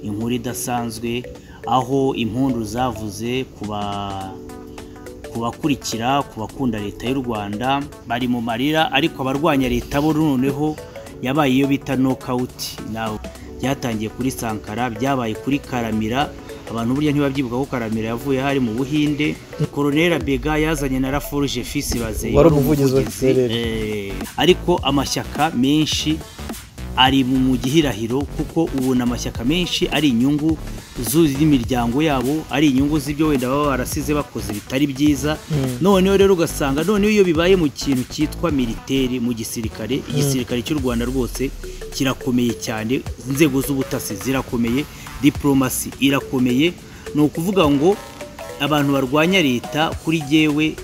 inkuru idasanzwe aho impundu zavuze ku bakurikira ku bakunda leta y'u Rwanda bari mu marira ariko abarwanya leta bo noneho yabaye iyo bita nokawuti nawe byatangiye kuri Sankara byabaye kuri Karamira abantu burya ntibabyibuka ko Karamira yavuye hari mu Buhinde Colonel Bega yazanye na Laforge Fils Bazeye wari umuvugizi wa gisereri Eh, ariko amashyaka menshi ari mu mu gihirahiro kuko ubona amashyaka menshi ari inyungu z'imiryango yabo ari inyungu z'ibyo wenda baba barasize bakoze bitari byiza noneho rero ugasanga noneho iyo bibaye mu kintu cyitwa militeri mu gisirikare igisirikare cy'u rwanda rwose kirakomeye cyane inzego z'ubutasi zirakomeye diporomasi irakomeye ni ukuvuga ngo abantu barwanya leta kuri jyewe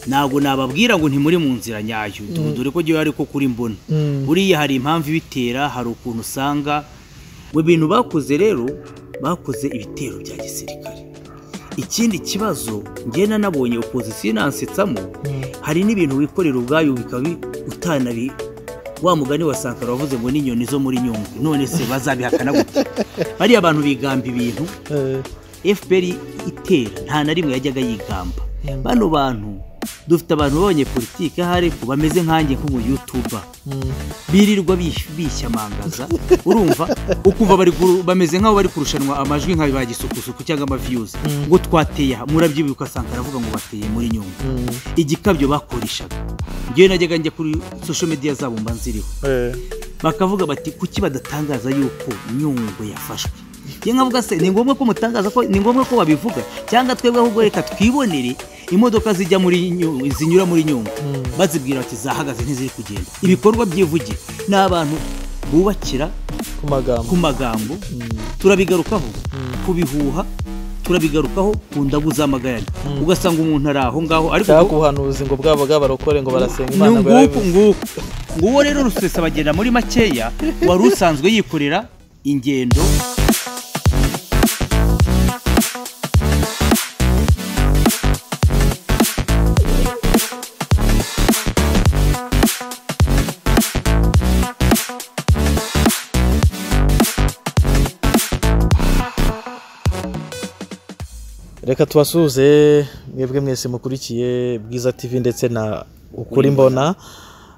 ntabwo nababwira ngo ntimuri mu nzira nyayo dore ko jyewe ariko kuri mbona Mm. buriya hari impamvu ibitera hari ukuntu usanga mu bintu bakoze rero bakoze ibitero bya gisirikare ikindi kibazo ngenda nabonye opozisiyo inansetsamo hari n'ibintu wikorera ubwayo bikaba bi- utanabi wa mugani wa sankara wavuze ngo n'inyoni zo muri nyungwe none se bazabihakana gute bariya abantu bigamba ibintu fpr itera nta na rimwe yajyaga yigamba Mm. bano bantu dufite abantu babonye politiki ahari ku bameze nkanjye nk'umuyutuba birirwa bish- bishyamangaza urumva ukumva bari guru- bameze nk'aho bari kurushanwa amajwi nka ba gisukusuku cyangwa amaviyuzi Mm. ngo twateye aha murabyibuka asanga aravuga ngo bateye muri nyungwe igikabyo bakoreshaga ngewe najyaga njya kuri social media zabo mba nziriho bakavuga bati kuki badatangaza yuko nyungwe yafashwe njye nkavuga se ni ngombwa ko mutangaza ko ni ngombwa ko babivuga cyangwa twebwe ahubwo reka twibonere imodoka zijya muri Nyu- zinyura muri nyungwe Mm. bazibwira bati zahagaze ntiziri kugenda ibikorwa by'ivugi ni abantu bubakira ku magambo ku magambo turabigarukaho ku bihuha turabigarukaho ku ndagu z'amagare Mm. ugasanga umuntu ari aho ngaho ariko cyangwa ngo- kubuhanuzi ngo bwaba bw'abarokore ngo barasenga Ni imana ngo nguku yarabivuze nguku nguwo rero rusesa bagenda muri makeya wari usanzwe yikorera ingendo reka tubasuhuze mwebwe mwese mukurikiye bwiza tv ndetse na ukuri mbona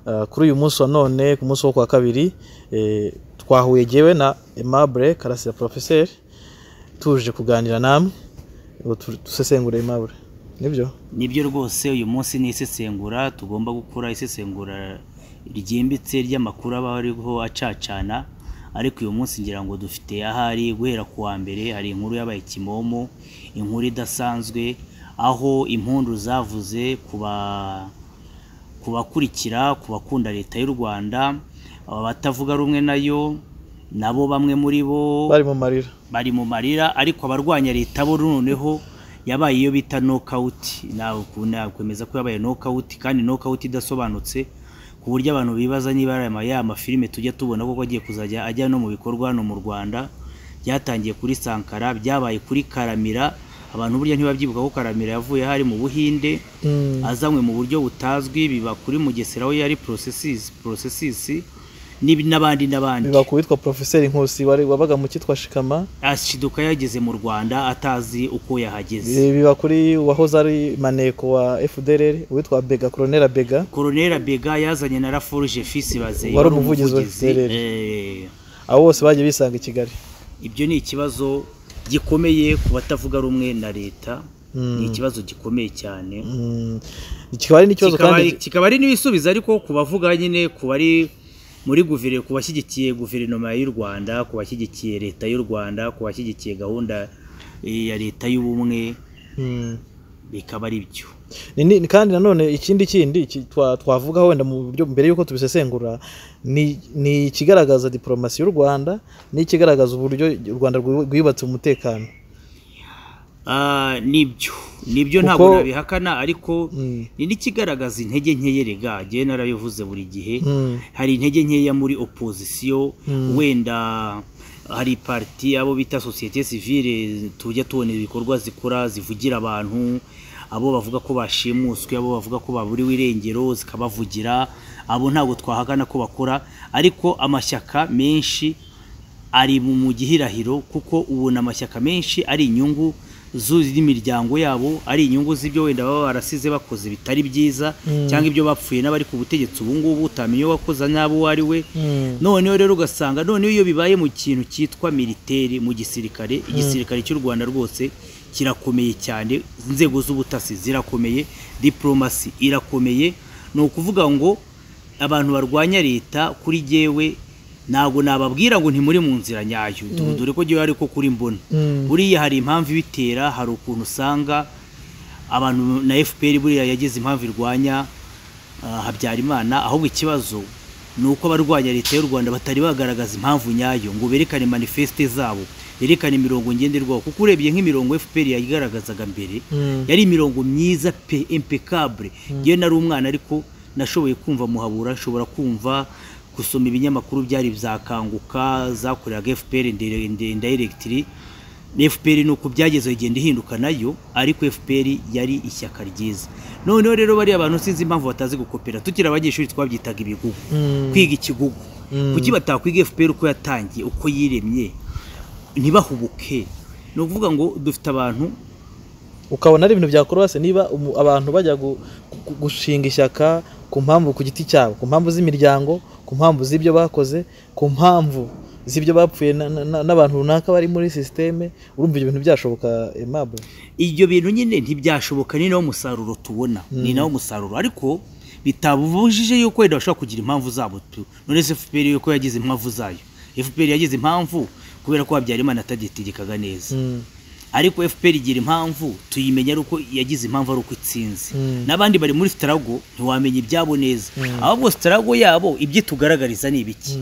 Uh, kuri uyu munsi wa none ku munsi wo kwa kabiri eh, twahuye jyewe na aimable karasira professeur tuje kuganira namwe ngo tu- dusesengure aimable nibyo nibyo rwose uyu munsi ni isesengura tugomba gukora isesengura ryimbitse ry'amakuru aba ariho acacana ariko uyu munsi ngira ngo dufite ahari guhera ku wa mbere hari inkuru yabaye kimomo inkuru idasanzwe aho impundu zavuze ku ba- ku bakurikira ku bakunda leta y'u rwanda abatavuga rumwe nayo nabo bamwe muri bo bari mu marira bari mu marira ariko abarwanya leta bo noneho yabaye iyo bita nokawuti nawe nakwemeza ko yabaye nokawuti kandi nokawuti idasobanutse ku buryo abantu bibaza niba ari ama ya mafilime tujya tubona koko agiye kuzajya ajya no mu bikorwa hano mu Rwanda byatangiye kuri Sankara byabaye kuri Karamira abantu burya ntibabyibuka ko Karamira yavuye hari mu Buhinde Mm. azanywe mu buryo butazwi biba kuri Mugesera aho yari processes processes nib- n'abandi n'abandi biba ku witwa professeur nkusi wari wabaga mu cyitwa shikama ashiduka yageze mu rwanda atazi uko yahageze Eh, biba kuri uwahoze ari maneko wa fdrr uwitwa bega colonel bega koronera bega yazanye na raforge fisi bazeye Wari umuvugizi wa FPRL. abo bose bagiye bisanga i kigali ibyo ni ikibazo gikomeye ku batavuga rumwe na leta Mm. ni ikibazo gikomeye cyane Mm, kikaba ari n'ikibazo kikaba ari- kandi kikaba ari n'ibisubizo ariko ku bavuga nyine ku bari muri guvere ku bashyigikiye guverinoma y'u rwanda ku bashyigikiye leta y'u rwanda ku bashyigikiye gahunda eh, ya leta y'ubumwe Mm. bikaba ari byo Ni- ni- kandi nanone ikindi kindi ki- twa- twavuga wenda mu buryo mbere y'uko tubisesengura ni ni ikigaragaza diporomasi y'u rwanda n'ikigaragaza uburyo u rwanda rwi- rwubatse umutekano Ah, nibyo nibyo Kuko- ntabwo nabihakana ariko Mm. ni n'ikigaragaza intege nkeya rega njyewe narabivuze buri gihe Mm. hari intege nkeya muri opozisiyo wenda hari parti abo bita sosiyete sivile tujya tubona ibikorwa zikora zivugira abantu abo bavuga ko bashimuswe abo bavuga ko baburiwe irengero zikabavugira abo ntabwo twahakana ko bakora ariko amashyaka menshi ari mu mu gihirahiro kuko ubona amashyaka menshi ari inyungu z'imiryango yabo ari inyungu z'ibyo wenda baba barasize bakoze bitari byiza cyangwa ibyo bapfuye n'abari ku butegetsi ubu ngubu utamenya uwakoze n'abo uwo ari we noneho rero ugasanga noneho iyo bibaye mu kintu cyitwa militeri mu gisirikare igisirikare cy'u rwanda rwose kirakomeye cyane inzego z'ubutasi zirakomeye diporomasi irakomeye ni ukuvuga ngo abantu barwanya leta kuri jyewe ntabwo nababwira ngo ntimuri mu nzira nyayo dore ko jyewe ariko kuri mbona buriya hari impamvu ibitera hari ukuntu usanga abantu na fpr buriya yagize impamvu irwanya habyarimana ahubwo ikibazo ni uko abarwanya leta y'u rwanda batari bagaragaza impamvu nyayo ngo berekane manifeste zabo berekane imirongo ngenderwaho kuko urebye nk'imirongo fpr yayigaragazaga mbere yari imirongo myiza pe impecable yewe nari umwana ariko nashoboye kumva muhabura nshobora kumva gusoma ibinyamakuru byari byakanguka zakoreraga fpr indirectly fpr ni uko byageze igenda ihinduka nayo ariko fpr yari ishyaka ryiza noneho rero bariya abantu sinzi impamvu batazi gukopera tukiri abanyeshuri twabyitaga ibigugu kwiga ikigugu kuki batakwiga fpr uko yatangiye uko yiremye ntibahubuke ni ukuvuga ngo dufite abantu ukabona ari ibintu byakorwase niba abantu bajya gushinga ishyaka ku mpamvu ku giti cyabo ku mpamvu z'imiryango ku mpamvu z'ibyo bakoze ku mpamvu z'ibyo bapfuye n'abantu runaka bari muri sisiteme urumva ibyo bintu byashoboka emabure ibyo bintu nyine ntibyashoboka ni nawo musaruro tubona ni nawo musaruro ariko bitabujije yuko wenda bashobora kugira impamvu zabo none se fpr yuko yagize impamvu zayo fpr yagize impamvu kubera ko habyarimana atagitegekaga neza ariko fpr igira impamvu tuyimenya ari uko yagize impamvu ari uko itsinze n'abandi bari muri sitarago ntiwamenya ibyabo neza ahubwo sitarago yabo ibyo tugaragariza ni ibiki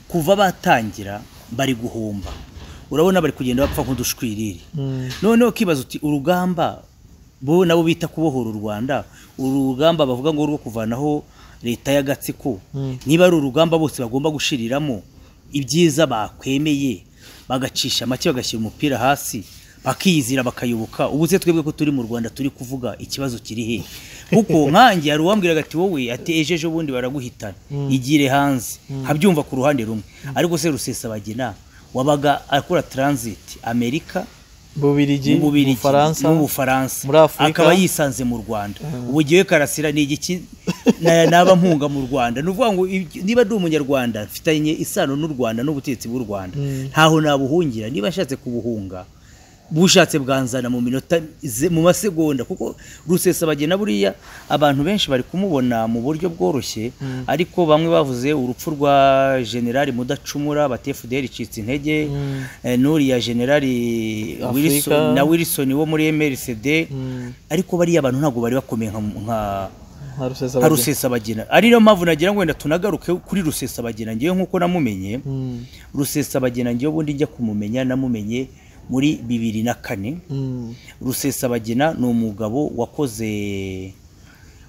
kuva batangira bari guhomba urabona bari kugenda bapfa nk'udushwiriri noneho ukibaza uti urugamba bo nabo bita kubohora u rwanda uru rugamba bavuga ngo rwo kuvanaho leta y'agatsiko niba ari urugamba bose bagomba gushiriramo ibyiza bakwemeye bagacisha make bagashyira umupira hasi bakiyizira bakayoboka ubu se twebwe ko turi mu rwanda turi kuvuga ikibazo kiri he kuko nkanjye hari uwambwiraga ati wowe ati ejo ejo bundi baraguhitana igire hanze habyumva ku ruhande rumwe ariko se rusesabagina wabaga akora taransiti amerika bubirigi mu bufaransa mu bufaransa akaba yisanze mu rwanda ubu ngewe karasira ni igiki naba mpunga mu rwanda ni ukuvuga ngo niba ndi umunyarwanda mfitanye isano n'u rwanda n'ubutegetsi bw'u rwanda ntaho nabuhungira niba nshatse kubuhunga bushatse bwanzana mu minota mu masegonda kuko rusesabagina buriya abantu benshi bari kumubona mu buryo bworoshye ariko bamwe bavuze urupfu rwa generali mudacumura batefuderi icitse intege n'uriya generali na wilson wo muri mrcd ariko bariya abantu ntabwo bari bakomeye nka nka rusesabagina ari niyo mpamvu nagira ngo wenda tunagaruke kuri rusesabagina ngewe nk'uko namumenye rusesabagina ngewe ubundi njya kumumenya namumenye muri bibiri na kane rusesabagina ni umugabo wakoze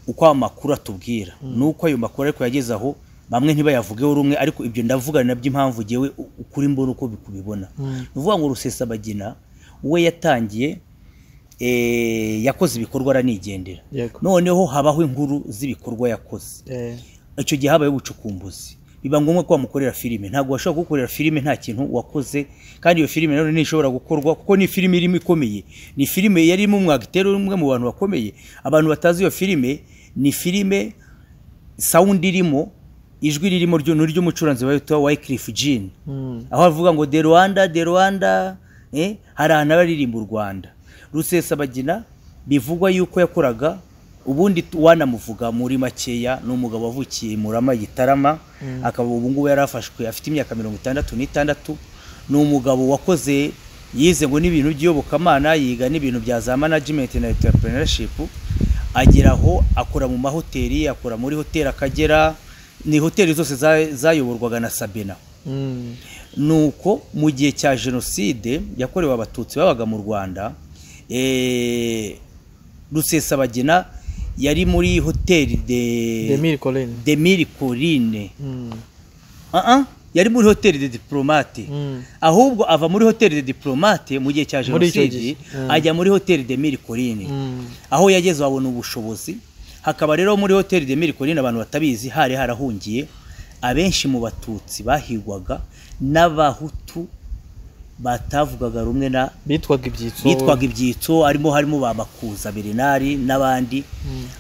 uko amakuru atubwira ni uko ayo makuru ariko yageze aho bamwe ntibayavugeho rumwe ariko ibyo ndavuga nabyo impamvu ngewe ukuri mbona uko kubibona ni ukuvuga ngo rusesabagina we yatangiye yakoze ibikorwa aranigendera noneho habaho inkuru z'ibikorwa yakoze icyo gihe habayeho ubucukumbuzi biba ngombwa ko wamukorera filime ntabwo washobora gukorera filime nta kintu wakoze kandi iyo filime nanone ntishobora gukorwa kuko ni filime irimo ikomeye ni filime yari irimo umwagiteri umwe mu bantu bakomeye abantu batazi iyo filime ni filime sawundi irimo ijwi ririmo ry'umucuranzi wa witwa Wycliffe Jean aho avuga ngo de Rwanda de Rwanda eh hari ahantu abaririmba u Rwanda Rusesabagina bivugwa yuko yakoraga ubundi wanamuvuga muri makeya ni umugabo wavukiye murama gitarama akaba ubu ngubu yari afashwe afite imyaka mirongo itandatu n'itandatu ni umugabo wakoze yize ngo n'ibintu by'iyobokamana yiga n'ibintu bya za manajimenti na enterepurenashipu agera aho akora mu mahoteli akora muri hoteli akagera ni hoteli zose zayoborwaga na sabina ni uko mu gihe cya jenoside yakorewe abatutsi babaga mu rwanda rusesabagina yari muri hoteli de demiri corine yari muri hoteli de diplomate ahubwo ava muri hoteli de diplomate mu gihe cya jenoside ajya muri hoteli demiri corine aho yageze wabona ubushobozi hakaba rero muri hoteli demiri corine abantu batabizi hari harahungiye abenshi mu batutsi bahigwaga n'abahutu batavugaga rumwe na bitwaga ibyitso bitwaga ibyitso harimo harimo ba makuza berinari n'abandi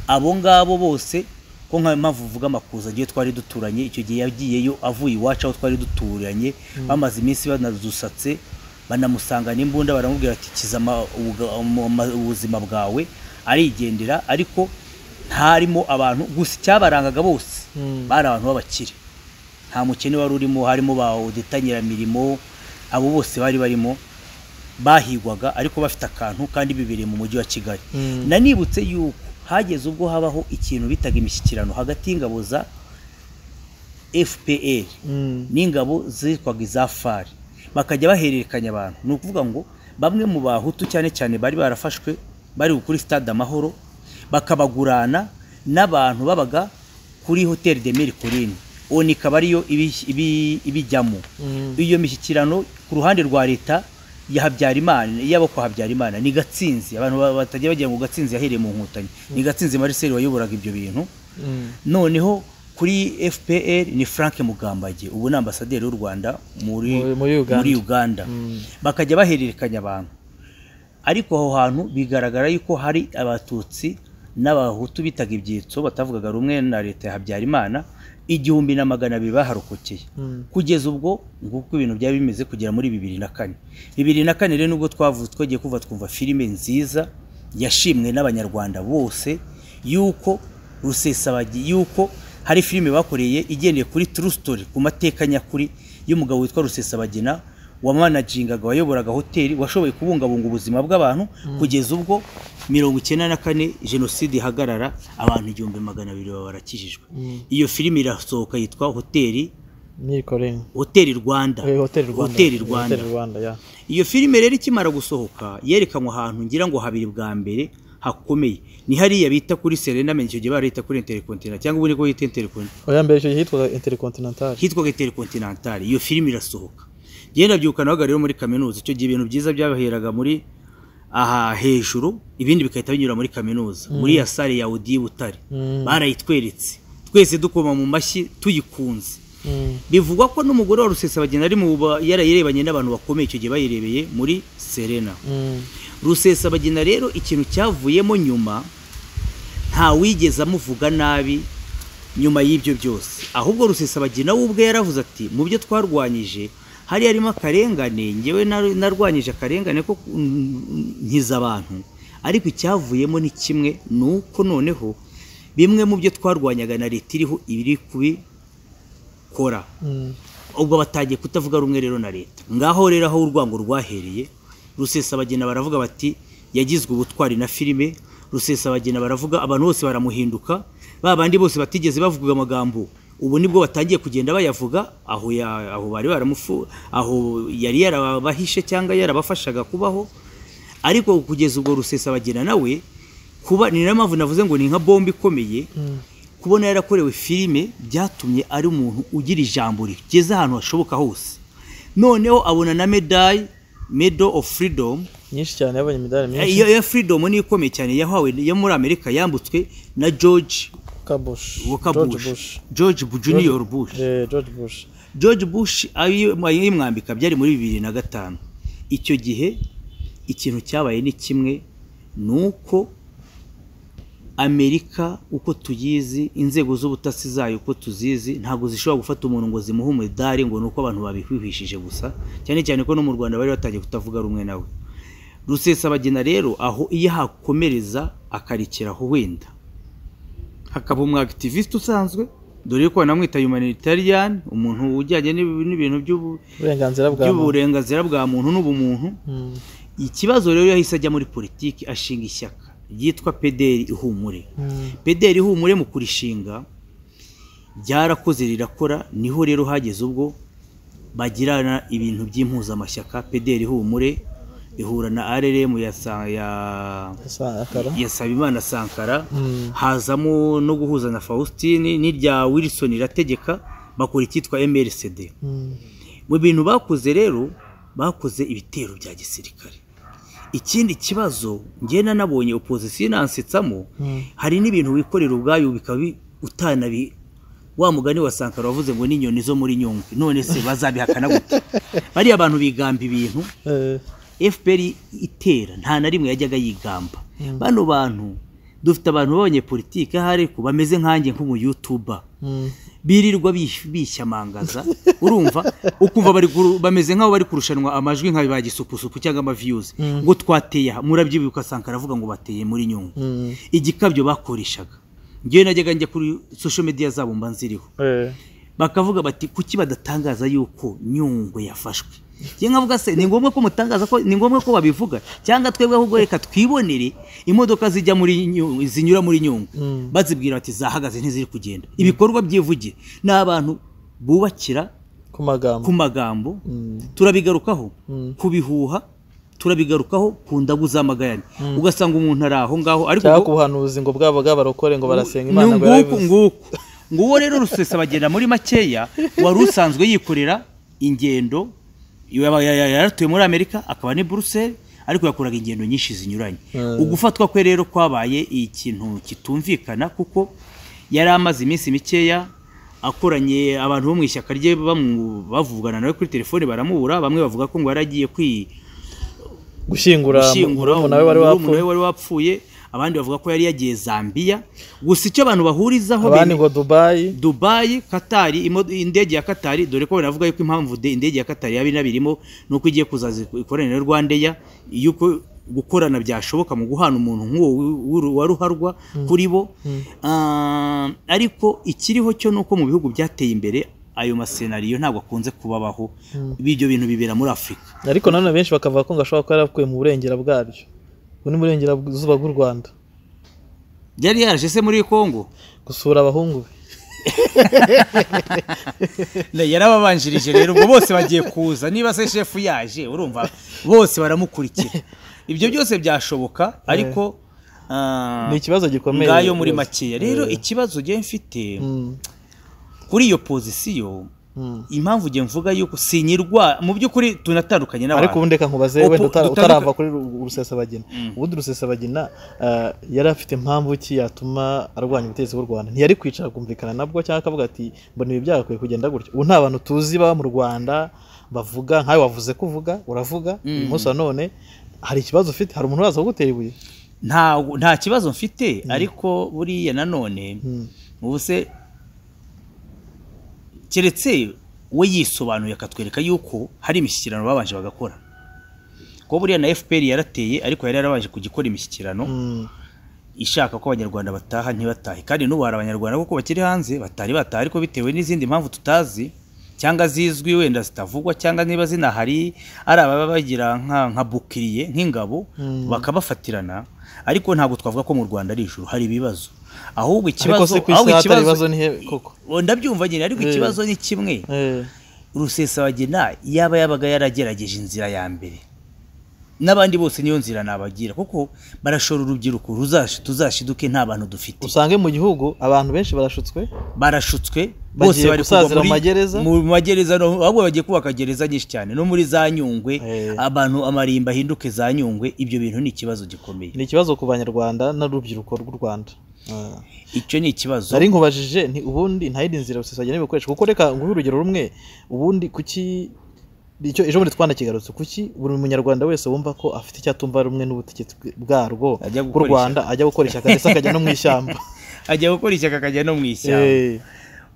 abo ngabo bose ko nka mpamvu uvuga amakuza agiye twari duturanye icyo gihe yagiyeyo avuye iwacu aho twari duturanye bamaze iminsi banadusatse banamusanga n'imbunda baramubwira ati kiza ama- ubuga- ama- ubuzima bwawe arigendera ariko ntarimo abantu gusa icyabarangaga bose Mm. bari abantu b'abakire nta mukene wari urimo harimo ba udetanyiramirimo abo bose bari barimo bahigwaga ariko bafite akantu kandi bibereye mu mujyi wa kigali Mm. nanibutse yuko hageze ubwo habaho ikintu bitaga imishyikirano hagati y'ingabo za fpr Mm. n'ingabo zitwaga iza fari bakajya bahererekanya abantu ni ukuvuga ngo bamwe mu bahutu cyane cyane bari barafashwe bari kuri stade amahoro bakabagurana n'abantu babaga kuri hoteli de mille colline oni ikaba ariyo ibi- ibi- ibijyamo Mm. iyo mishyikirano ku ruhande rwa leta ya habyarimana iy'abo kwa habyarimana ni gatsinzi abantu ba- batajya bagira ngo gatsinzi yahereye mu nkotanyi ni gatsinzi mariseli wayoboraga ibyo bintu Mm. noneho kuri fpr ni frank mugambage ubu ni ambasaderi w'u rwanda muri, Muri- muri Uganda. muri uganda. Mm. bakajya bahererekanya abantu ariko aho hantu bigaragara yuko hari abatutsi n'abahutu bitaga ibyitso batavugaga rumwe na leta ya habyarimana igihumbi na magana abiri baharokokeye Mm. kugeza ubwo nguko ibintu byari bimeze kugera muri bibiri na kane bibiri na kane rero nubwo twavutse twagiye kuva twumva filime nziza yashimwe n'abanyarwanda bose yuko rusesabagi yuko hari filime bakoreye igendeye kuri true story ku mateka nyakuri y'umugabo witwa rusesabagina wamanajingaga wayoboraga hoteli washoboye kubungabunga ubuzima bw'abantu kugeza ubwo mirongo icyenda na kane jenoside ihagarara abantu igihumbi magana abiri baba barakijijwe Mm. iyo filime irasohoka yitwa hoteli Nikoreni. hoteli rwanda Eh, Hotel Rwanda. Hotel Rwanda. Hotel Rwanda, yeah. iyo filime rero ikimara gusohoka yerekanwe ahantu ngira ngo habiri bwa mbere hakomeye ni hariya bita kuri serena menya icyo gihe barita kuri intercontinental cyangwa ubundi ko yita intercontinental Oya mbere icyo gihe hitwaga Intercontinental. hitwaga intercontinental iyo filime irasohoka njye ndabyuka nabaga rero muri kaminuza icyo gihe ibintu byiza byabaheraga muri aha hejuru ibindi bigahita binyura muri kaminuza muri ya sale ya odi butare Mm. barayitweretse twese dukoma mu mashyi tuyikunze Mm. bivugwa ko n'umugore wa rusesabagina ari mu ba- yarayirebanye n'abantu bakomeye icyo gihe bayirebeye muri serena Mm. rusesabagina rero ikintu cyavuyemo nyuma nta wigeze amuvuga nabi nyuma y'ibyo byose ahubwo rusesabagina we ubwe yaravuze ati mu byo twarwanyije hari harimo akarengane ngewe nar- narwanyije akarengane ko ku- mm, nkiza abantu ariko icyavuyemo ni kimwe ni uko noneho bimwe mu byo twarwanyaga na leta iriho ibiri kubikora Mm. ubwo batangiye kutavuga rumwe rero na leta ngaho rero aho urwango rwahereye rusesabagina baravuga bati yagizwe ubutwari na filime rusesabagina baravuga abantu bose baramuhinduka ba bandi bose batigeze bavuga amagambo ubu nibwo batangiye kugenda bayavuga aho ya- aho bari baramufu aho yari yarabahishe cyangwa yarabafashaga kubaho ariko kugeza ubwo rusesabagina nawe kuba ni nayo mpamvu navuze ngo ni nka bombe ikomeye Mm. kubona yarakorewe filime byatumye ari umuntu ugira ijambo rigeze ahantu hashoboka hose noneho abona na medayi medo of freedom Nyinshi cyane yabonye imidari myinshi. iyo ya freedom ni ikomeye cyane yahawe yo muri amerika yambutswe na george Kabush. Walker George Bush. Bush. george Bu- junior bush Eh, George Bush. george bush ayo yimwambika byari muri bibiri na gatanu icyo gihe ikintu cyabaye ni kimwe ni uko amerika uko tuyizi inzego z'ubutasi zayo uko tuzizi ntabwo zishobora gufata umuntu ngo zimuhe umudari ngo ni uko abantu babihwihishije gusa cyane cyane ko no mu rwanda bari batangiye kutavuga rumwe nawe rusesabagina rero aho iyo hakomereza akarekeraho wenda hakaba umwagativiste usanzwe dore ko banamwita humanitarian umuntu ujyanye n'ib- n'ibintu by'ubu- Uburenganzira bwa muntu. by'uburenganzira bwa muntu n'ubumuntu Mm. ikibazo rero yahise ajya muri politiki ashinga ishyaka ryitwa pederi ihumure Mm. pederi ihumure mu kurishinga ryarakoze rirakora niho rero hageze ubwo bagirana ibintu by'impuzamashyaka pederi ihumure ihura na rrm ya, sa- ya Asa akara. yasabimana sankara Mm. hazamo no guhuza na faustin n'irya wilson irategeka bakora icyitwa mrcd Mm. mu bintu bakoze rero bakoze ibitero bya gisirikare ikindi kibazo ngenda nabonye opozisiyo inansetsamo Mm. hari n'ibintu wikorera ubwayo bikaba bi- utanabi wa mugani wa sankara wavuze ngo n'inyoni zo muri nyungwe none se bazabihakana gute bariya abantu bigamba ibintu Eh, fpr itera nta na rimwe yajyaga yigamba bano bantu dufite abantu b'abanyepolitike ahari ku bameze nkanjye nk'umuyutuba mm, birirwa bish- bishyamangaza urumva ukumva bari guru- bameze nk'aho bari kurushanwa amajwi nka ba gisupusupu cyangwa amaviyuzi ngo twateye aha murabyibuka sankara aravuga ngo bateye muri nyungwe mm, igikabyo bakoreshaga ngewe najyaga njya kuri social media zabo mba nziriho eh, bakavuga bati kuki badatangaza yuko nyungwe yafashwe njye nkavuga se ni ngombwa ko mutangaza ko ni ngombwa ko babivuga cyangwa twebwe ahubwo reka twibonere imodoka zijya muri Nyu- zinyura muri nyungwe Mm. bazibwira bati zahagaze ntiziri kugenda ibikorwa byivugire ni abantu bubakira ku ku magambo magambo Mm. turabigarukaho Mm. ku bihuha turabigarukaho ku ndagu z'amagayane ugasanga umuntu ari aho ngaho ariko cyangwa ubwo- ku buhanuzi ngo bwabo bw'abarokore ngo barasenga ni imana ngo nguku yarabivuze nguku nguwo rero rusesa bagenda muri makeya wari usanzwe yikorera ingendo yaba- ya- ya- yaratuye muri amerika akaba ni buruseli ariko yakoraga ingendo nyinshi zinyuranye Mm. ugufatwa kwe rero kwabaye ikintu kitumvikana kuko yari amaze iminsi mikeya akoranye abantu bo mu ishyaka rye bamu- bavugana nawe kuri telefone baramubura bamwe bavuga ko ngo yaragiye kwi gushyingura gushyingura murumuna we wari murumuna wapfuye we wari wapfuye abandi bavuga ko yari yagiye zambiya gusa icyo abantu bahurizaho abandi bene- ngo dubayi dubayi katari imo- indege ya katari dore ko banavuga yuko impamvu de- indege ya katari yaba inabirimo ni uko igiye kuzaza ikoranira na rwandeya yuko gukorana byashoboka mu guhana umuntu nk'uwo wi- w'uru- wa ruharwa kuri bo Ah, ariko ikiriho cyo ni uko mu bihugu byateye imbere ayo masenariyo ntabwo akunze kubabaho ibyo bintu bibera muri afurika ariko nanone benshi bakavuga ko ngo ashobora kuba yarakuye mu burengera bwaryo ubu ni burengerazuba bw'u rwanda yari yaraje se muri kongo gusura abahungu be Ne, yarababanjirije rero ubwo bose bagiye kuza niba se shefu yaje urumva bose baramukurikira ibyo byose byashoboka ariko ah, ni ikibazo gikomeye ngayo muri rwose. makeya rero ikibazo ngiye mfite Mm, kuri iyo pozisiyo mm. impamvu ngiye mvuga yuko sinyirwa mu by'ukuri tunatandukanye ariko n'abantu ubundi reka nkubaze Ubu- wenda uta- utanduka- utarava kuri Ru- rusesabagina ubundi rusesabagina ah, yari afite impamvu ki yatuma arwanya ubutegetsi bw'u rwanda ntiyari kwicara akumvikana nabwo cyangwa akavuga ati mbona ibi byagakwiye kugenda gutya ubu nta bantu tuzi baba mu rwanda bavuga nkawe wavuze ko uvuga uravuga uyu munsi wa none hari ikibazo ufite hari umuntu uraza kugutera ibuye nta nta kibazo mfite ariko buriya nanone Mm. ubu se keretse we yisobanuye akatwereka yuko hari imishyikirano babanje bagakora kuko buriya na fpr yarateye ariko yari yarabanje kugikora imishyikirano Mm. ishaka ko abanyarwanda bataha ntibatahe kandi n'ubu hari abanyarwanda kuko bakiri hanze batari bataha ariko bitewe n'izindi mpamvu tutazi cyangwa zizwi wenda zitavugwa cyangwa niba zinahari ari ababa bagira nka nka bukiriye nk'ingabo bakabafatirana ariko ntabwo twavuga ko mu rwanda ari ijuru hari ibibazo ahubwo ariko ikibazo se ku isi ahubwo hatari ikibazo ibibazo ni he koko Oh, ndabyumva nyine ariko Eh. ikibazo ni kimwe Eh, rusesabagina yaba yabaga yaragerageje inzira ya mbere n'abandi bose niyo nzira nabagira kuko barashora urubyiruko ruzash- tuzashiduke nta bantu dufite usange mu gihugu abantu benshi barashutswe barashutswe Bagiye bose bari kugwa gusazira mu magereza? mu magereza no- ahubwo bagiye kubaka gereza nyinshi cyane no muri za nyungwe Eh. abantu amarimba ahinduke za nyungwe ibyo bintu ni ikibazo gikomeye ni ikibazo ku banyarwanda n'urubyiruko rw'u rwanda Ah. icyo ni ikibazo nari nkubajije nti ubundi nta yindi nzira rusesagena ibikoresho kuko reka nguhe urugero rumwe ubundi kuki icyo ejo bundi twanakigarutse kuki buri munyarwanda wese wumva ko afite icyo atumva rumwe n'ubutegetsi bwarwo Ajya bw'u gukora rwanda ajya gukora ishyaka ndetse akajya no mu ishyamba ajya gukora ishyaka akajya no mu ishyamba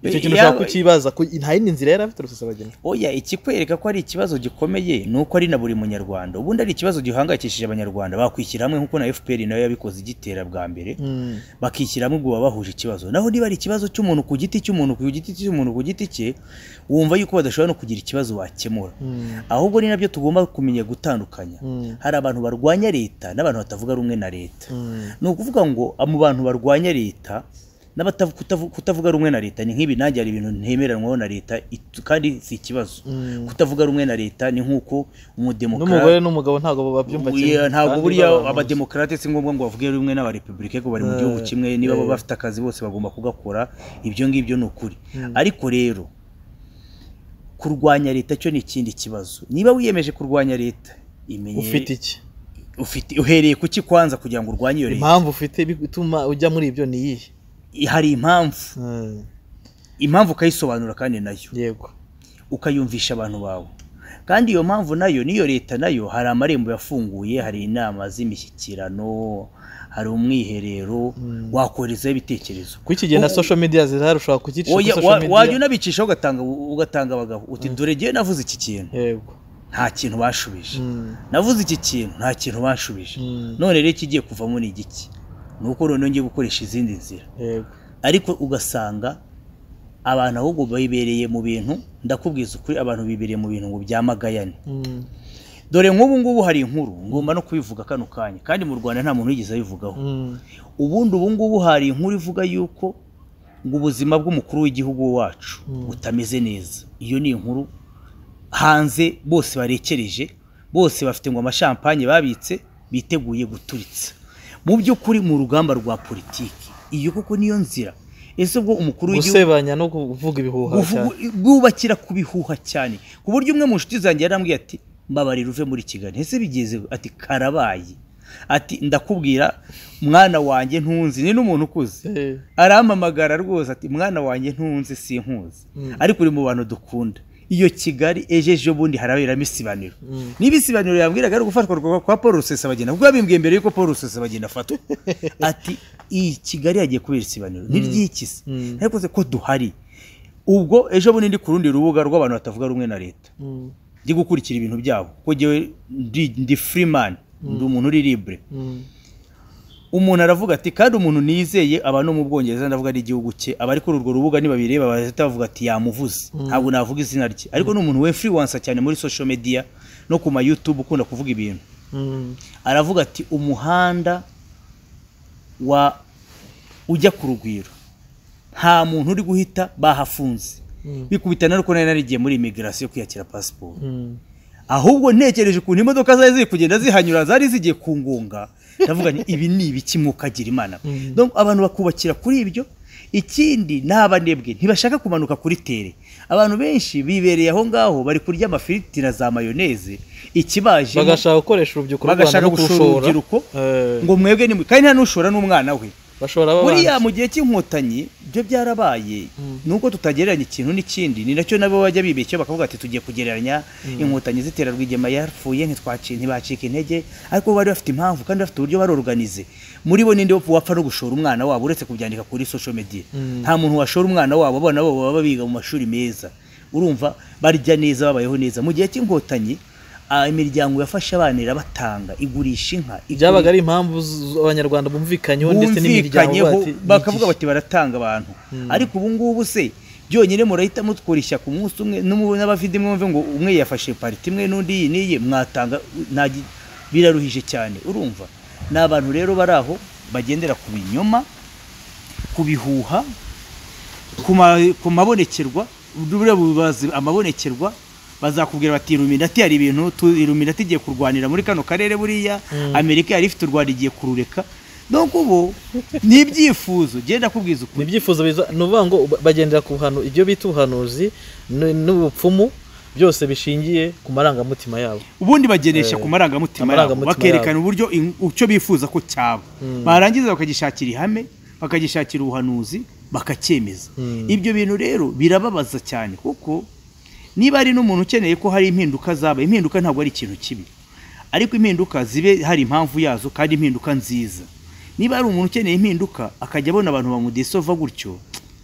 Eh, icyo kintu Eh, ushaka yaba- kukibaza ku- nta yindi nzira yari afite rusesabagina oya ikikwereka ko ari ikibazo gikomeye ni uko ari na buri munyarwanda ubundi ari ikibazo gihangayikishije abanyarwanda bakwishyira hamwe nk'uko na fpr nayo yabikoze igitera bwa mbere Mm. bakishyira hamwe ubwo baba bahuje ikibazo naho niba ari ikibazo cy'umuntu ku giti cy'umuntu ku giti cy'umuntu ku giti cye wumva yuko badashobora no kugira ikibazo wakemura Mm. ahubwo ni nabyo tugomba kumenya gutandukanya Mm. hari abantu barwanya leta n'abantu batavuga rumwe na leta Mm. ni ukuvuga ngo mu bantu barwanya leta n'abatavuga rumwe na leta ni nk'ibi nanjye hari ibintu ntemeranwaho na leta it- kandi si ikibazo Mm. kutavuga rumwe na leta ni nk'uko n'umugore umudemokrate n'umugabo ntabwo babyumva Uya, ntabwo Kandi buriya babahuza. abademokarate si ngombwa ngo bavuge rumwe n'abarepublike ko bari mu gihugu kimwe niba bo bafite akazi bose bagomba kugakora ibyo ngibyo ni ukuri ariko rero kurwanya leta cyo ni ikindi kibazo niba wiyemeje kurwanya leta imenye ufite iki ufite uhereye kuki kwanza kugira ngo urwanye iyo leta impamvu ufite bituma ujya muri ibyo ni iyihe hari impamvu Mm. impamvu ukayisobanura kandi nayo yego ukayumvisha abantu bawe kandi iyo mpamvu nayo n'iyo leta nayo hari amarembo yafunguye hari inama z'imishyikirano hari umwiherero wakoherezaho ibitekerezo kuri iki gihe na social media zirahari ushobora kugicisha kuri Oya, social wa- wajya media unabicishaho ugatanga ugatanga abagabo uti dore ngewe navuze iki kintu yego nta kintu bashubije Mm. navuze iki kintu nta kintu bashubije Mm. none rero ikigiye kuvamo ni igiki ni uko noneho ngiye gukoresha izindi nzira yego ariko ugasanga abantu ahubwo bibereye mu bintu ndakubwiza ukuri abantu bibereye mu bintu ngo byamagayane Mm. dore nk'ubu ngubu hari inkuru ngomba no kubivuga kano kanya kandi mu rwanda nta muntu wigeze abivugaho Mm. ubundi ubu ngubu hari inkuru ivuga yuko ngo ubuzima bw'umukuru w'igihugu wacu Mm. butameze neza iyo ni inkuru hanze bose barekereje bose bafite ngo amashampanye babitse biteguye guturitsa mu by'ukuri mu rugamba rwa politiki iyo koko niyo nzira ese ubwo umukuru w'igihugu gusebanya no kuvuga ibihuha cyane Buvugu- bwubakira ku bihuha cyane ku buryo umwe mu nshuti zanjye yarambwiye ati mbabarira uve muri kigali ese bigeze ati karabaye ati ndakubwira mwana wanjye ntunzi ni n'umuntu ukuze Eh, arampamagara rwose ati mwana wanjye ntunzi sinkuzi Mm. ariko uri mu bantu dukunda iyo kigali ejo ejo bundi haraberamo isibaniro Mm. niba isibaniro yambwiraga ari ugufatwa kwa- kwa paul rusesabagina kuko yabimbwiye mbere yuko paul rusesabagina afatwa ati iyi kigali yagiye kubera isibaniro ntiryikise Mm. ariko se ko duhari ubwo ejo bundi ndi ku rundi rubuga rw'abantu batavuga rumwe na leta Mm. njye gukurikira ibintu byabo kuko njyewe ndi, ndi free man ndi umuntu uri libre Mm. umuntu aravuga ati kandi umuntu nizeye aba no mu bwongereza ndavuga ari igihugu cye abari kuri urwo rubuga nibabireba bahita bavuga ati yamuvuze ntabwo navuga izina rye ariko ni umuntu we freelancer cyane muri social media no ku ma youtube ukunda kuvuga ibintu Mm. aravuga ati umuhanda wa ujya ku rugwiro nta muntu uri guhita bahafunze Mm. bikubitana nuko nari narigiye muri imigirasiyo kwiyakira pasiporo Mm. ahubwo ntekereje ukuntu imodoka zari ziri kugenda zihanyura zari zigiye ku ngunga ndavuga ni ibi ni ibiki mwukagira imana Mhm. Donc, abantu bakubakira kuri ibyo ikindi ni abanebwe ntibashaka kumanuka kuri tere abantu benshi bibereye aho ngaho bari kurya amafiriti na za mayoneze ikibaje bagashaka gukoresha urubyiruko rw'u Rwanda bagashaka no gushora kurushora. urubyiruko Eh, ngo mwebwe ni mwe kandi nta n'ushora n'umwana we bashora babanje. buriya mu gihe cy'inkotanyi ibyo byarabaye nuko tutagereranya ikintu n'ikindi ni nacyo nabo bajya bibeshya bakavuga ati tugiye kugereranya inkotanyi zitera rwigema yapfuye ntitwaci- ntibacika intege ariko bari bafite impamvu kandi bafite uburyo barorganize muri bo ninde wapfa no gushora umwana wabo uretse kubyandika kuri social media Mm. nta muntu washora umwana wabo abana babo baba biga mu mashuri meza urumva barya neza babayeho neza mu gihe cy'inkotanyi ah, imiryango yafashe abana irabatanga igurisha inka igura- byabaga ari impamvu z- abanyarwanda bumvikanyeho ndetse n'imiryango bumvikanyeho bati- bakavuga n'igihe. bati baratanga abantu ariko ubu ngubu se byonyine murahita mutwara ishyaka umunsi umwe n'umu- n'abavandimwe mwumve ngo umwe yafashe pariti imwe n'undi iyi n'iyi mwatanga nta gi- biraruhije cyane urumva ni abantu rero bari aho bagendera ku binyoma ku bihuha ku ma- ku mabonekerwa buriya bazi amabonekerwa bazakubwira bati iluminati hari ibintu tu- iluminati igiye kurwanira muri kano karere buriya amerika yari ifite u rwanda igiye kurureka donc ubu ni ibyifuzo genda kubwiza ni ukuri ibyifuzo biza ni ukuvuga ngo ba- bagendera ku buhanu ibyo bita ubuhanuzi n- n'ubupfumu byose bishingiye ku marangamutima yabo ubundi bagenesha Eh, ku marangamutima yabo amarangamutima bakerekana uburyo in- icyo bifuza ko cyaba Mm. barangiza bakagishakira ihame bakagishakira ubuhanuzi bakacyemeza Mm. ibyo bintu rero birababaza cyane kuko niba ari n'umuntu ukeneye ko hari impinduka zabaye impinduka ntabwo ari ikintu kibi ariko impinduka zibe hari impamvu yazo kandi impinduka nziza niba hari umuntu ukeneye impinduka akajya abona abantu bamudesova gutyo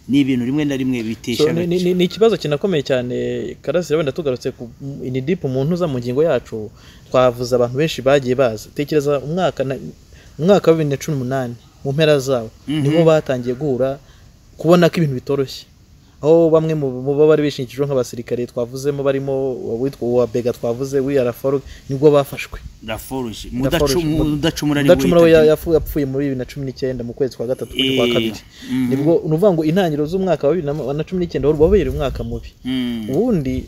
ni ibintu rimwe na rimwe bitesha So, ni- agaciro. ni ni ikibazo kinakomeye cyane karasira wenda tugarutse ku inidipu mu ntuza mu ngingo yacu twavuze abantu benshi bagiye baza tekereza umwaka na- umwaka wa bibiri na cumi n'umunani mu mpera zawo niho batangiye guhura kubona ko ibintu bitoroshye aho bamwe mu mu baba bari bishingikijwe nk'abasirikare twavuzemo barimo uwitwa uwa bega twavuze wiyaraforo nibwo bafashwe Laforge, Laforge, mudacu- mudacumura ni Mudacumura we wita ya- yafu- yapfuye muri bibiri na cumi n'icyenda mu kwezi kwa gatatu kuri kwa Eh, kabiri mhm. nibwo ni ukuvuga ngo intangiriro z'umwaka wa bibiri na- na cumi n'icyenda wari wabereye umwaka mubi Mm. ubundi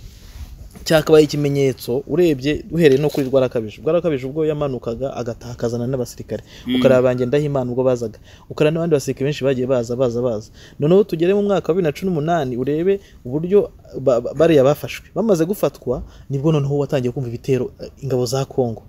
cyakabaye ikimenyetso urebye uhereye no kuri rwarakabije rwarakabije ubwo yamanukaga agataha akazana n'abasirikare ukareba banjye ndahimana ubwo bazaga ukareba n'abandi basirikare benshi bagiye baza baza baza noneho tugere mu mwaka wa bibiri na cumi n'umunani urebe uburyo ba- ba- bariya bafashwe bamaze gufatwa nibwo noneho watangiye kumva ibitero eh, ingabo za kongo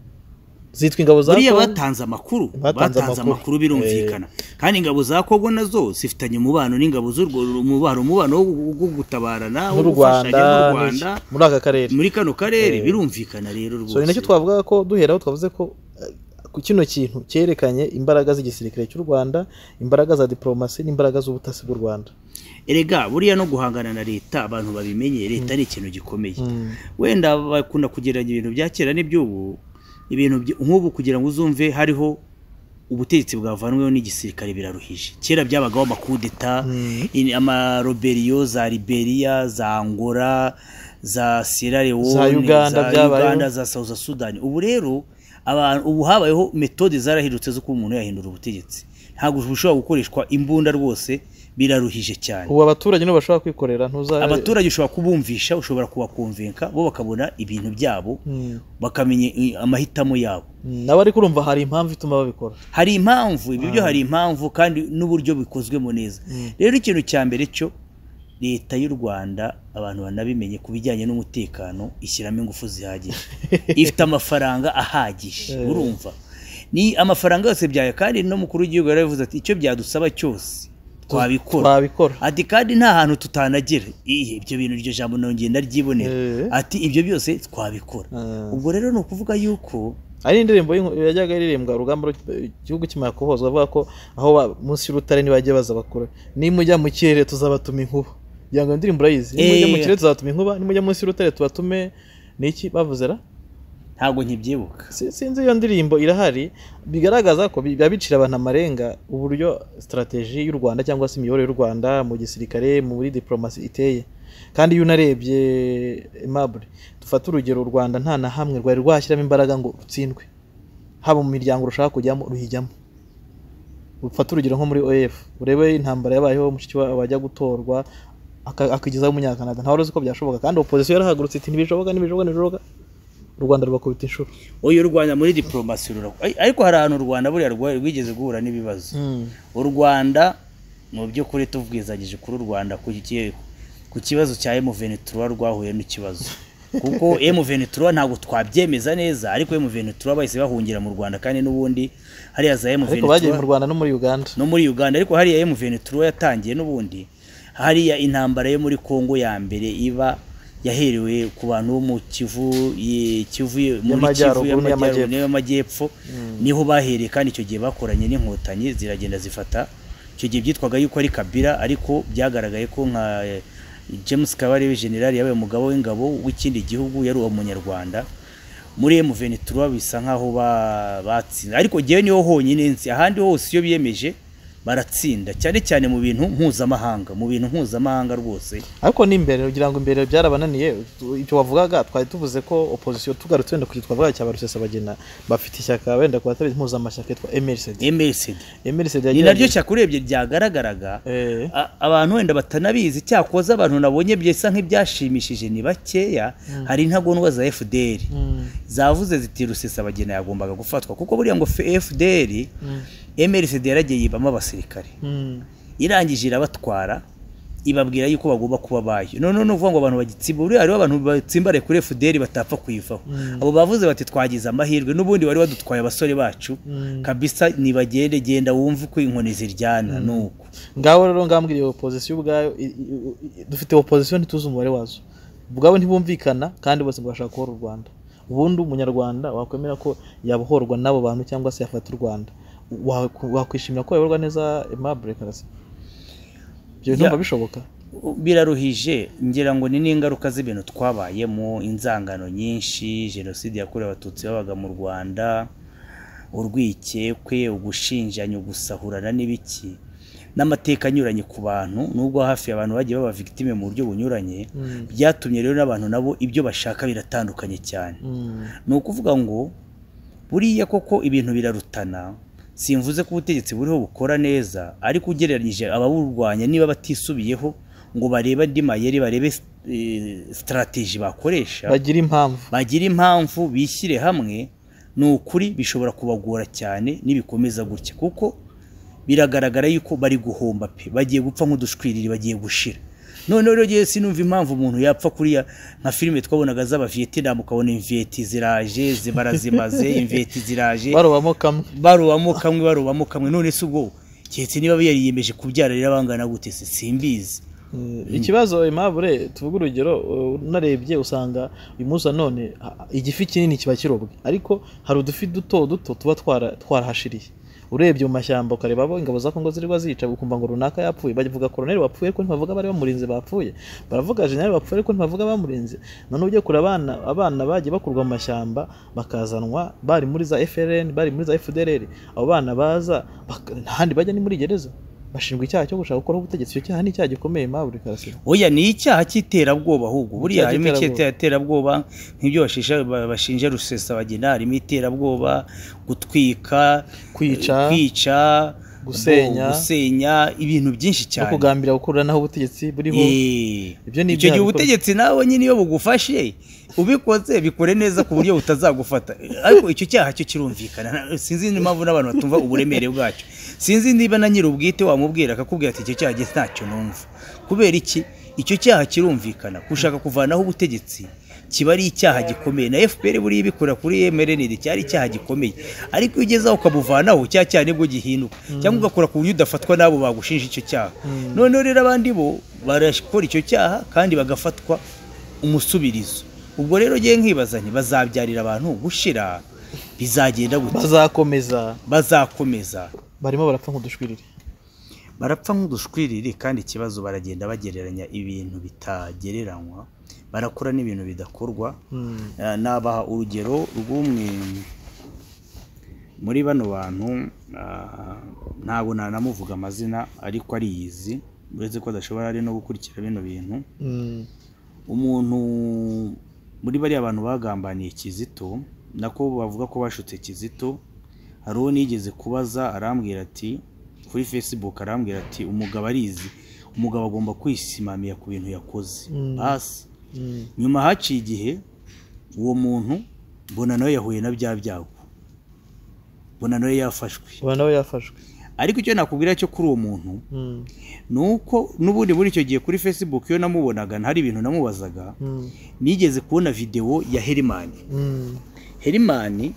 zitwa ingabo za buriya kongo batanze amakuru Batanze batanze amakuru. amakuru birumvikana kandi ingabo za kongo nazo zifitanye umubano n'ingabo z'urwo umubano umubano wo gu- gu- gutabarana wo n'u gufashanya rwanda n'u n'iki. rwanda muri aka karere muri kano karere Eh. birumvikana rero rwose so ni nacyo twavuga ko duheraho twavuze ko eh, ku kino kintu cyerekanye imbaraga z'igisirikare cy'u rwanda imbaraga za diporomasi n'imbaraga z'ubutasi bw'u rwanda erega buriya no guhangana na leta abantu babimenye leta ni ikintu gikomeye Mm. wenda bakunda kugereranya ibintu bya kera n'iby'ubu ibintu by- nk'ubu kugira ngo uzumve hariho ubutegetsi bwavanweho n'igisirikare biraruhije kera byabagaho amakudeta Mm. in- amaroberiyo za liberiya za angola za sierra leone Za Uganda byabayeho. uganda za south sudan ubu rero abantu ubu habayeho metode zarahindutse z'uko umuntu yahindura ubutegetsi ntabwo bushobora gukoreshwa imbunda rwose biraruhije cyane ubu abaturage nibo bashobora kwikorera ntuza abaturage ushobora kubumvisha ushobora kubakumvinka bo bakabona ibintu byabo Mm. bakamenya i- amahitamo yabo Mm, n'abari kurumva hari impamvu ituma babikora hari impamvu ibi byo hari impamvu kandi n'uburyo bikozwemo neza Mm. rero ikintu cya mbere cyo leta y'u rwanda abantu banabimenye ku bijyanye n'umutekano ishyiramo ingufu zihagije ifite amafaranga ahagije Eh. urumva ni amafaranga yose byayo kandi n'umukuru w'igihugu yarabivuze ati icyo byadusaba cyose twabikora twabikora ati kandi nta hantu tutanagera Ihe, ibyo bintu iryo jambo nongeye ndaryibonera Eh. ati ibyo byose twabikora Eh. ubwo rero ni ukuvuga yuko ari indirimbo y'inko- yajyaga iririmbwa urugamba rw- igihugu kimara kuhozwa avuga ko aho ba- munsi y'urutare ntibajya baza bakure nimujya mu kirere tuzabatuma inkuba kugira ngo iyo ndirimbo urayizi nimujya mu Eh. kirere tuzabatuma inkuba nimujya munsi y'urutare tubatume ni iki bavuze ra ntabwo nkibyibuka Si- sinzi iyo ndirimbo irahari bigaragaza ko bi- biba bicira abantu amarenga uburyo sitarateji y'u rwanda cyangwa se imiyoborere y'u rwanda mu gisirikare muri diporomasi iteye kandi iyo unarebye emabure dufate urugero u rwanda nta na hamwe rwari rwashyiramo imbaraga ngo rutsindwe haba mu miryango rushaka kujyamo ruhijyamo ufate urugero nko muri oef urebe intambara yabayeho mushiki wawe wajya gutorwa aka- akigezaho umunyakanada ntawe uzi ko byashoboka kandi opozisiyo yarahagurutse iti ntibishoboka ntibishoboka ntibishoboka u rwanda rubakubita inshuro uyu u rwanda muri diporomasi rurakora ariko hari ahantu u rwanda buriya rwa- rwigeze guhura n'ibibazo u rwanda mu by'ukuri tubwizanyije kuri u rwanda ku ki- ku kibazo cya M23 rwahuye n'ikibazo kuko M23 ntabwo twabyemeza neza ariko M23 bahise bahungira mu Rwanda kandi n'ubundi hariya za M23 ariko bagiye mu rwanda no muri uganda no muri uganda ariko hariya M23 yatangiye n'ubundi hariya intambara yo muri congo ya mbere iba yaherewe ku bantu bo mu kivu ye- kivu ye- muri Y'amajyaruguru Kivu y'amajyaruguru n'iy'amajyepfo. n'iy'amajyepfo niho bahereye kandi icyo gihe bakoranye n'inkotanyi ziragenda zifata icyo gihe byitwaga yuko ari kabira ariko byagaragaye ko nka eh, james kabarebe generali yabaye umugabo w'ingabo w'ikindi gihugu yari uwo munyarwanda muri M23 bisa nkaho ba- batsinda ariko jewe niho honyine nzi ahandi hose iyo biyemeje baratsinda cyane cyane mu bintu mpuzamahanga mu bintu mpuzamahanga rwose ariko n'imbere kugira ngo imbere byarabananiye tu- icyo wavugaga twari tuvuze ko opozisiyo tugarutse wenda kuri twavuga cya barusesabagina bafite ishyaka wenda ku batabizi impuzamashyaka yitwa emerisedi MSD emerisedi ni naryo shyaka urebye ryagaragaraga Eh. a- abantu wenda batanabizi cyakoze abantu nabonye bisa nk'ibyashimishije ni bakeya hari intagondwa za FDL zavuze ziti rusesabagina yagombaga gufatwa kuko buriya ngo FDL MLCD yaragiye yibamo abasirikare irangije irabatwara ibabwira yuko bagomba kuba bayo none ni ukuvuga ngo abantu bagitsimba buriya hariho abantu batsimbare kuri FDL batapfa kuyivaho abo bavuze bati twagize amahirwe n'ubundi wari wadutwaye abasore bacu kabisa nibagende genda wumve uko inkoni ziryana nuko ngaho rero ngambwiriye opozisiyo ubwayo i- i- i- dufite opozisiyo ntituzi umubare wazo ubwabo ntibumvikana kandi bose ngo bashaka kubohora u rwanda ubundi umunyarwanda wakwemera ko yabohorwa n'abo bantu cyangwa se yafata u rwanda Waku- wakwishimira ko yayoborwa neza aimable karasi ibyo bintu Ya. numva bishoboka biraruhije ngira ngo ni n'ingaruka z'ibintu twabayemo inzangano nyinshi jenoside yakorewe abatutsi babaga mu rwanda urwikekwe ugushinjanya ugusahurana n'ibiki n'amateka anyuranye ku bantu nubwo hafi abantu bagiye baba victime mu buryo bunyuranye byatumye rero n'abantu nabo ibyo bashaka biratandukanye cyane Mm. ni ukuvuga ngo buriya koko ibintu birarutana simvuze ko ubutegetsi buriho bukora neza ariko ugereranyije ababurwanya niba batisubiyeho ngo barebe andi mayeri barebe sitarateji bakoresha bagira impamvu bagira impamvu bishyire hamwe ni ukuri bishobora kubagora cyane nibikomeza gutya kuko biragaragara yuko bari guhomba pe bagiye gupfa nk'udushwiriri bagiye gushira noneho rero ngewe sinumva impamvu umuntu yapfa kuriya nka filime twabonaga z'abavietinamu ukabona imveti ziraje zi- barazimaze imveti ziraje barobamo kamwe barobamo kamwe barobamo kamwe none se ubwo keretse niba yariyemeje kubyara rero bangana gute se simbizi ikibazo aimable tuvuge urugero uh, unarebye usanga uyu munsi na none ha- igifi kinini kiba kirobwe ariko hari udufi duto duto tuba twara- twarahashiriye urebye mu mashyamba ukareba abo ingabo za kongo ziri zica ukumva ngo runaka yapfuye bavuga koroneri wapfuye ariko ntibavuga abari bamurinze bapfuye baravuga jenerali wapfuye ariko ntibavuga abamurinze noneho ujye kure abana abana bagiye bakurwa mu mashyamba bakazanwa bari muri za frn bari muri za fdrr abo bana baza bak- nta handi bajya ni muri gereza bashinjwa icyaha cyo gushaka gukora ubutegetsi icyo cyaha ni icyaha gikomeye maburi karasira oya ni icyaha cy'iterabwoba ahubwo buriya Icyaha harimo cy'iterabwoba. iterabwoba nk'ibyo bashisha- ba- bashinja rusesabagina harimo iterabwoba gutwika Kwica. kwica bo- Gusenya. gusenya ibintu byinshi no cyane kugambira gukurura naho ubutegetsi buriho Eh, Ibyo ni icyo gihe ibyaha bikorwa. ubutegetsi nawe nyine iyo bugufashe ubikoze bikore neza ku buryo butazagufata ariko icyo cyaha cyo kirumvikana Na- sinzi impamvu n'abantu batumva uburemere bwacyo sinzi niba na nyiri ubwite wamubwira akakubwira ati icyo cyaha jye ntacyo numva kubera iki icyo cyaha kirumvikana gushaka kuvanaho ubutegetsi kiba ari icyaha gikomeye na fpr buriya ibikora kuri mrnd cyari icyaha gikomeye ariko iyo ugezeho ukabuvanaho cya cyaha nibwo gihinduka cyangwa ugakora ku buryo udafatwa n'abo bagushinja icyo cyaha noneho rero abandi bo barakora icyo cyaha kandi bagafatwa umusubirizo ubwo rero ngewe nkibaza nti bazabyarira abantu gushira bizagenda gute bazakomeza bazakomeza barimo barapfa nk'udushwiriri barapfa nk'udushwiriri kandi ikibazo baragenda bagereranya ibintu bitagereranywa barakora n'ibintu bidakorwa Hmm. Eh, nabaha urugero rw'umwe muri bano bantu ah, ntabwo nanamuvuga amazina ariko ariyizi uretse ko adashobora ari no gukurikira bino bintu Mm. umuntu muri bariya abantu bagambaniye kizito nako bavuga ko bashutse kizito hari uwo nigeze kubaza arambwira ati kuri facebook arambwira ati umugabo arizi umugabo agomba kwisimamira ku bintu yakoze Mm. basi Mm. nyuma haciye igihe uwo muntu mbona nawe yahuye na bya byago mbona nawe yafashwe ubu nawe yafashwe ariko icyo nakubwira cyo kuri uwo muntu Mm. ni uko n'ubundi muri icyo gihe kuri facebook iyo namubonaga hari ibintu namubazaga Mm. nigeze kubona videwo ya herimani Mm. herimani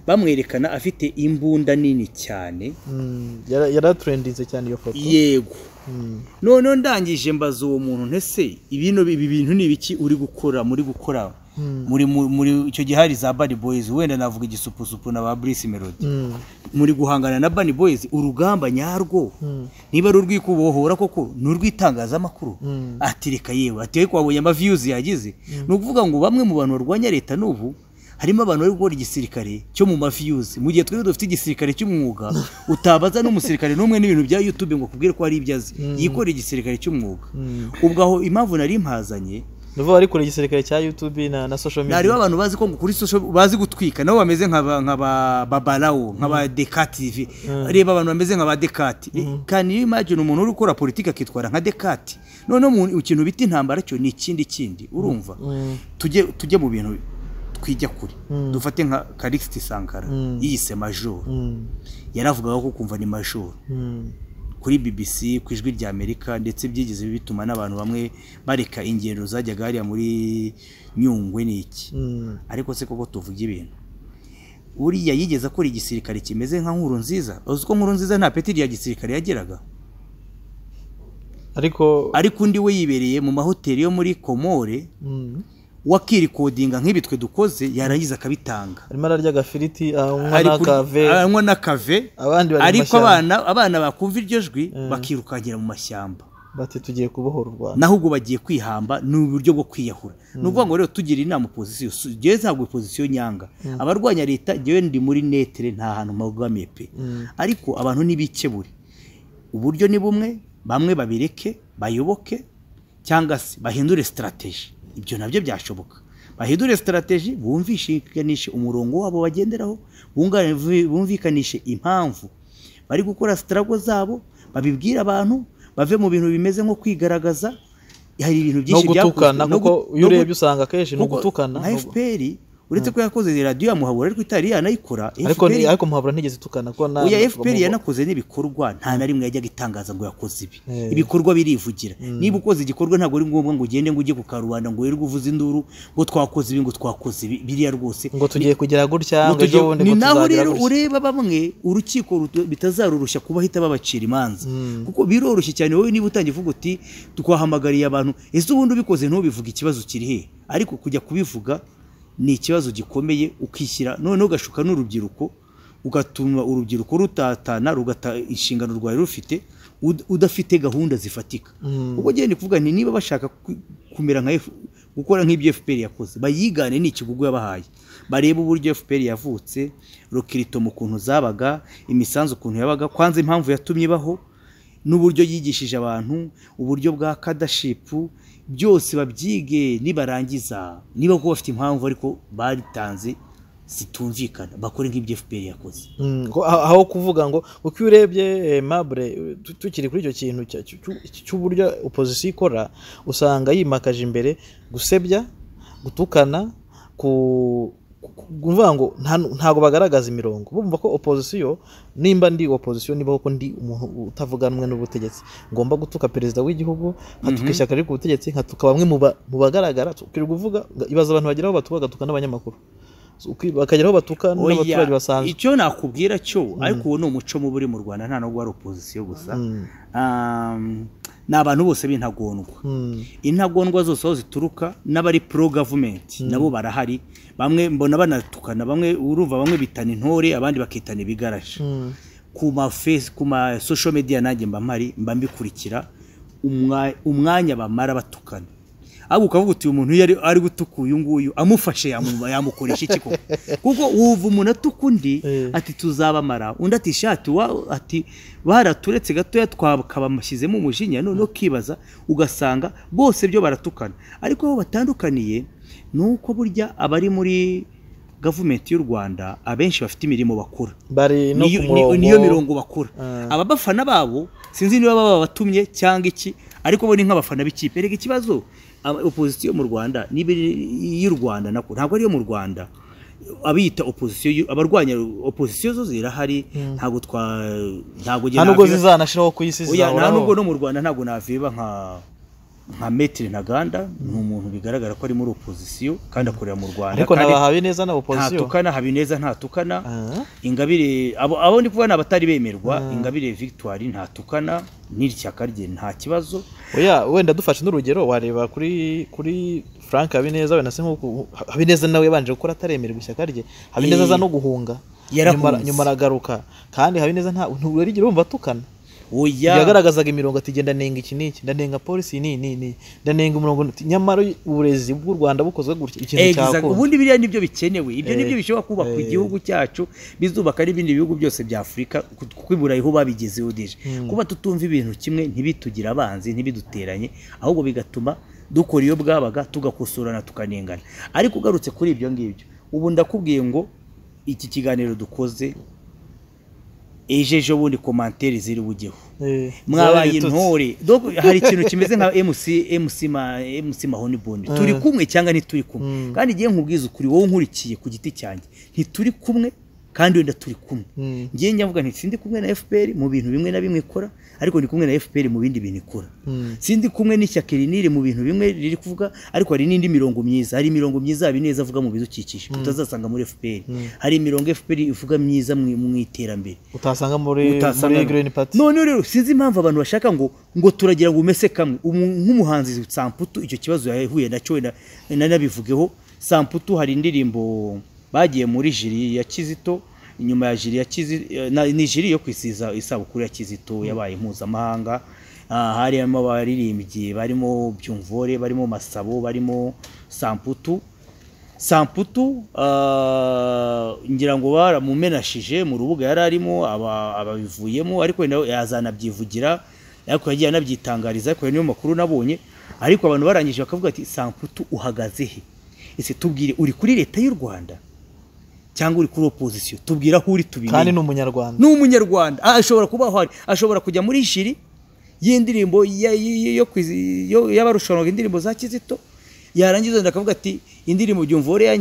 bamwerekana afite imbunda nini cyane Mm. Yara- yaraturendinze cyane iyo foto yego Mm. noneho ndangije mbaza uwo muntu ntese ibino ibi bintu ni ibiki uri gukora muri gukora Mm. muri muri- muri icyo gihe hari za bad boys wenda navuga igisupusupu na ba Bruce melody Mm. muri guhangana na bad boys urugamba nyarwo Mm. niba ari urwikubohora koko ni urw'itangazamakuru Mm. ati reka yewe ati ariko wabonye amaviyuzi yagize ni ukuvuga ngo bamwe mu bantu barwanya leta n'ubu harimo abantu bari gukora igisirikare cyo mu maviyuzi mu gihe twebwe dufite igisirikare cy'umwuga utabaza n'umusirikare n'umwe n'ibintu bya yutube ngo akubwire ko hari ibyo azi yikorera igisirikare cy'umwuga Mm. ubwo aho impamvu nari mpazanye ni bo bari kure igisirikare cya youtube na, na social media ntareba abantu bazi ko ngo kuri social bazi gutwika nabo bameze nka ba- nka ba babarawo nka ba deka tv reba abantu bameze nka ba dekati kandi iyo imagine umuntu uri gukora politiki akitwara nka dekati noneho mu kintu bita intambara cyo ni ikindi kindi urumva Mm. tujye tujye mu bintu twijya kure Mm. dufate nka Calixte Sankara Mm. yiyise major Mm. yaravugaga ko kumva ni major Mm. kuri BBC ku ijwi rya Amerika ndetse byigeze bituma n'abantu bamwe bareka ingendo zajyaga hariya muri Nyungwe n'iki Mm. ariko se koko tuvuga ibintu uriya yigeze akora igisirikare kimeze nka nkuru nziza uzi ko nkuru nziza nta peti rya gisirikare yageraga ariko ariko undi we yibereye mu mahoteli yo muri Komore Mm. wakirikodinga nk'ibi twe dukoze yaragize akabitanga arimo ararya agafiriti anywa Ari kuri- n'akave anywa n'akave abandi bari mu ariko mashyamba. abana abana bakumva iryo jwi bakirukankira mu mashyamba bati tugiye kubohora u rwanda naho ubwo bagiye kwihamba ni uburyo bwo kwiyahura ni ukuvuga ngo rero tugira inama pozisiyo ngewe ntabwo pozisiyo nyanga abarwanya leta ngewe ndi muri netere nta hantu mpabwamiye pe ariko abantu ntibikebure uburyo ni bumwe bamwe babireke bayoboke cyangwa se bahindure sitarategi ibyo nabyo byashoboka bahindure sitarategi bumvikanishe umurongo wabo bagenderaho bunga- bumvikanishe impamvu bari gukora sitarago zabo babibwire abantu bave mu bintu bimeze nko kwigaragaza hari ibintu no byinshi byakozwe gutukana no kuko gu- iyo no gu- urebye usanga akenshi ni kuko ugutukana nka no gu- fpr uretse ko yakoze radiyo ya muhabura ariko itari yanayikora ariko FPR ni- ariko muhabura ntigeze tukana ko na oya na- fpr yanakoze n'ibikorwa nta na rimwe yajyaga itangaza ngo yakoze ibi Eh. ibikorwa birivugira Mm. niba ukoze igikorwa ntabwo ari ngombwa ngo ugende ngo ujye ku karubanda ngo wirirwe uvuze induru ngo twakoze ibi ngo twakoze ibi biriya rwose ngo tugiye kugera gutya ngo Mutugiye- ejo bundi ni ngo naho tuzagira rero gutya ureba bamwe urukiko rutu- bitazarurushya kuba ahita babacira imanza Mm. kuko biroroshye cyane wowe niba utangiye uvuga uti twahamagariye abantu ese ubundi ubikoze ntubivuge ikibazo kiri he ariko kujya kubivuga ni ikibazo gikomeye ukishyira noneho ugashuka n'urubyiruko ugatuma urubyiruko rutatana rugata inshingano rwari rufite ud- udafite gahunda zifatika Mm. ubwo genda kuvuga nti niba bashaka ku- kumera nka F- gukora nk'ibyo FPR yakoze bayigane ni ikigugu yabahaye barebe uburyo FPR yavutse rokirito mu kuntu zabaga imisanzu ukuntu yabaga kwanza impamvu yatumye ibaho n'uburyo yigishije abantu uburyo bwa kadashipu byose babyige nibarangiza niba kuba bafite impamvu ariko baritanze zitumvikana bakore nk'ibyo FPR yakoze Mm, ngo aho aho kuvuga ngo uko iyo urebye eh, mabure tu- tukiri kuri icyo kintu cya- cyu- cyu- cy'uburyo opozisiyo ikora usanga yimakaje imbere gusebya gutukana ku ku- kuvuga ngo nta- ntago bagaragaza imirongo bumva ko opozisiyo nimba ndi opozisiyo niba koko ndi umuntu utavuganwe n'ubutegetsi ngomba gutuka perezida w'igihugu nkatuka ishyaka riri ku butegetsi nkatuka bamwe mu ba- mu bagaragara turi kuvuga ibaza abantu bagera aho batuka bagatuka n'abanyamakuru So, uki- bakagera aho batuka Oya, n'abaturage basanzwe icyo nakubwira cyo ariko uwo ni umuco mubi uri mu rwanda nta n'ubwo ari opozisiyo gusa Mm. Um, ni abantu bose b'intagondwa Mm. intagondwa zose aho zituruka n'abari pro gavumenti nabo barahari bamwe mbona banatukana bamwe urumva bamwe bitana intore abandi bakitana ibigaraje Mm. ku ma face ku ma social media nanjye mba mpari mba mbikurikira umwa- umwanya bamara batukana ahubwo ukavuga uti uyu muntu iyo ari- ari gutuka uyu nguyu amufashe yamu- yamukoresha iki koko kuko wumva umuntu atuka undi Eh. ati tuzabamara undi ati shati wa ati baraturetse gatoya twakabamushyizemo umujinya noneho ukibaza ugasanga bose byo baratukana ariko aho batandukaniye ni uko burya abari muri gavumenti y'u rwanda abenshi bafite imirimo bakora bari no niyo ku ni- murongo niyo mirongo bakora Ah. aba bafana babo sinzi niba baba batumye cyangwa iki ariko bo ni nk'abafana b'ikipe reka ikibazo aba- opozisiyo mu rwanda niba iri- y'u rwanda nako ntabwo ariyo mu rwanda abiyita opozisiyo y'u- abarwanya opozisiyo zo zirahari ntabwo twa ntabwo nta nubwo zizanashiraho ku isi Oya, nta zizahoraho nubwo no mu rwanda ntabwo naviba nka nka metri ntaganda ni umuntu bigaragara ko ari muri opozisiyo kandi akorera mu rwanda ariko kandi nabahawe neza na opozisiyo ntatukana habineza ntatukana Ah. ingabire abo, abo ndi kuvuga ni abatari bemerwa ingabire victoire ntatukana n'ishyaka rye nta kibazo oya wenda dufashe n'urugero wareba kuri kuri frank habineza wenda se nk'uko habineza nawe yabanje gukora ataremererwa ishyaka rye habineza Eh. aza no guhunga nyuma Yarahunze. ara- nyuma aragaruka kandi habineza nta ntabwo yarigera wumva atukana oya yagaragazaga imirongo ati genda ndenga iki n'iki ndanenga polisi ni ni ni ndanenga umurongo ni- nyamara uburezi bw'u rwanda bukozwe gutya ikintu Exact. cyakunda ubundi biriya nibyo bikenewe ibyo Eh. nibyo bishobora kubaka Eh. igihugu cyacu bizubaka n'ibindi bihugu byose bya afurika ku- kuko i burayi ho babigezeho deje kuba tutumva ibintu kimwe ntibitugire abanzi ntibiduteranye ahubwo bigatuma dukora iyo bwabaga tugakosorana tukanengana ariko ugarutse kuri ibyo ngibyo ubu ndakubwiye ngo iki kiganiro dukoze ejo ejo bundi komantere ziri bujyeho Eh, mwabaye zaritutse. intore Dogo, hari ikintu kimeze nka MC MC ma MC mahoni bondi turi kumwe cyangwa ntituri kumwe kandi igihe nkubwiza ukuri wowe nkurikiye ku giti cyanjye ntituri kumwe kandi wenda turi kumwe Mm. ngiye nyavuga nti sindi kumwe na FPR mu bintu bimwe na bimwe ikora ariko ndi kumwe na FPR mu bindi bintu ikora Mm. sindi kumwe n'ishyaka riniri mu bintu bimwe riri kuvuga ariko hari n'indi mirongo myiza hari imirongo myiza Habineza avuga mu bidukikije utazasanga muri FPR hari imirongo FPR ivuga myiza mu mu iterambere utasanga muri utasanga muri green party noneho rero sinzi impamvu abantu bashaka ngo ngo turagira ngo umese kamwe Umu- nk'umuhanzi samputu icyo kibazo yahuye nacyo wenda nanabivugeho samputu hari indirimbo bagiye muri jiri ya kizito inyuma ya jiri ya kizito ni jiri yo kwisiza isabukuru ya kizito yabaye mpuzamahanga Ah, harimo abaririmbyi barimo byumvore barimo masabo barimo samputu samputu ah, ngira ngo baramumenashije mu rubuga yari arimo aba- ababivuyemo ariko wenda yazanabyivugira ariko yagiye anabyitangariza ariko ayo niyo makuru nabonye ariko abantu barangije bakavuga ati samputu uhagaze he ese tubwire uri kuri leta y'u rwanda cyangwa uri kuri opozisiyo tubwira aho uri tubimenye kandi ni umunyarwanda ni umunyarwanda Ah, ashobora kuba ahari ashobora kujya muri jiri y'indirimbo ya- y- y- yo kwizi- yo- y'abarushanwaga indirimbo za kizito yarangiza wenda akavuga ati indirimbo ubyumva uriya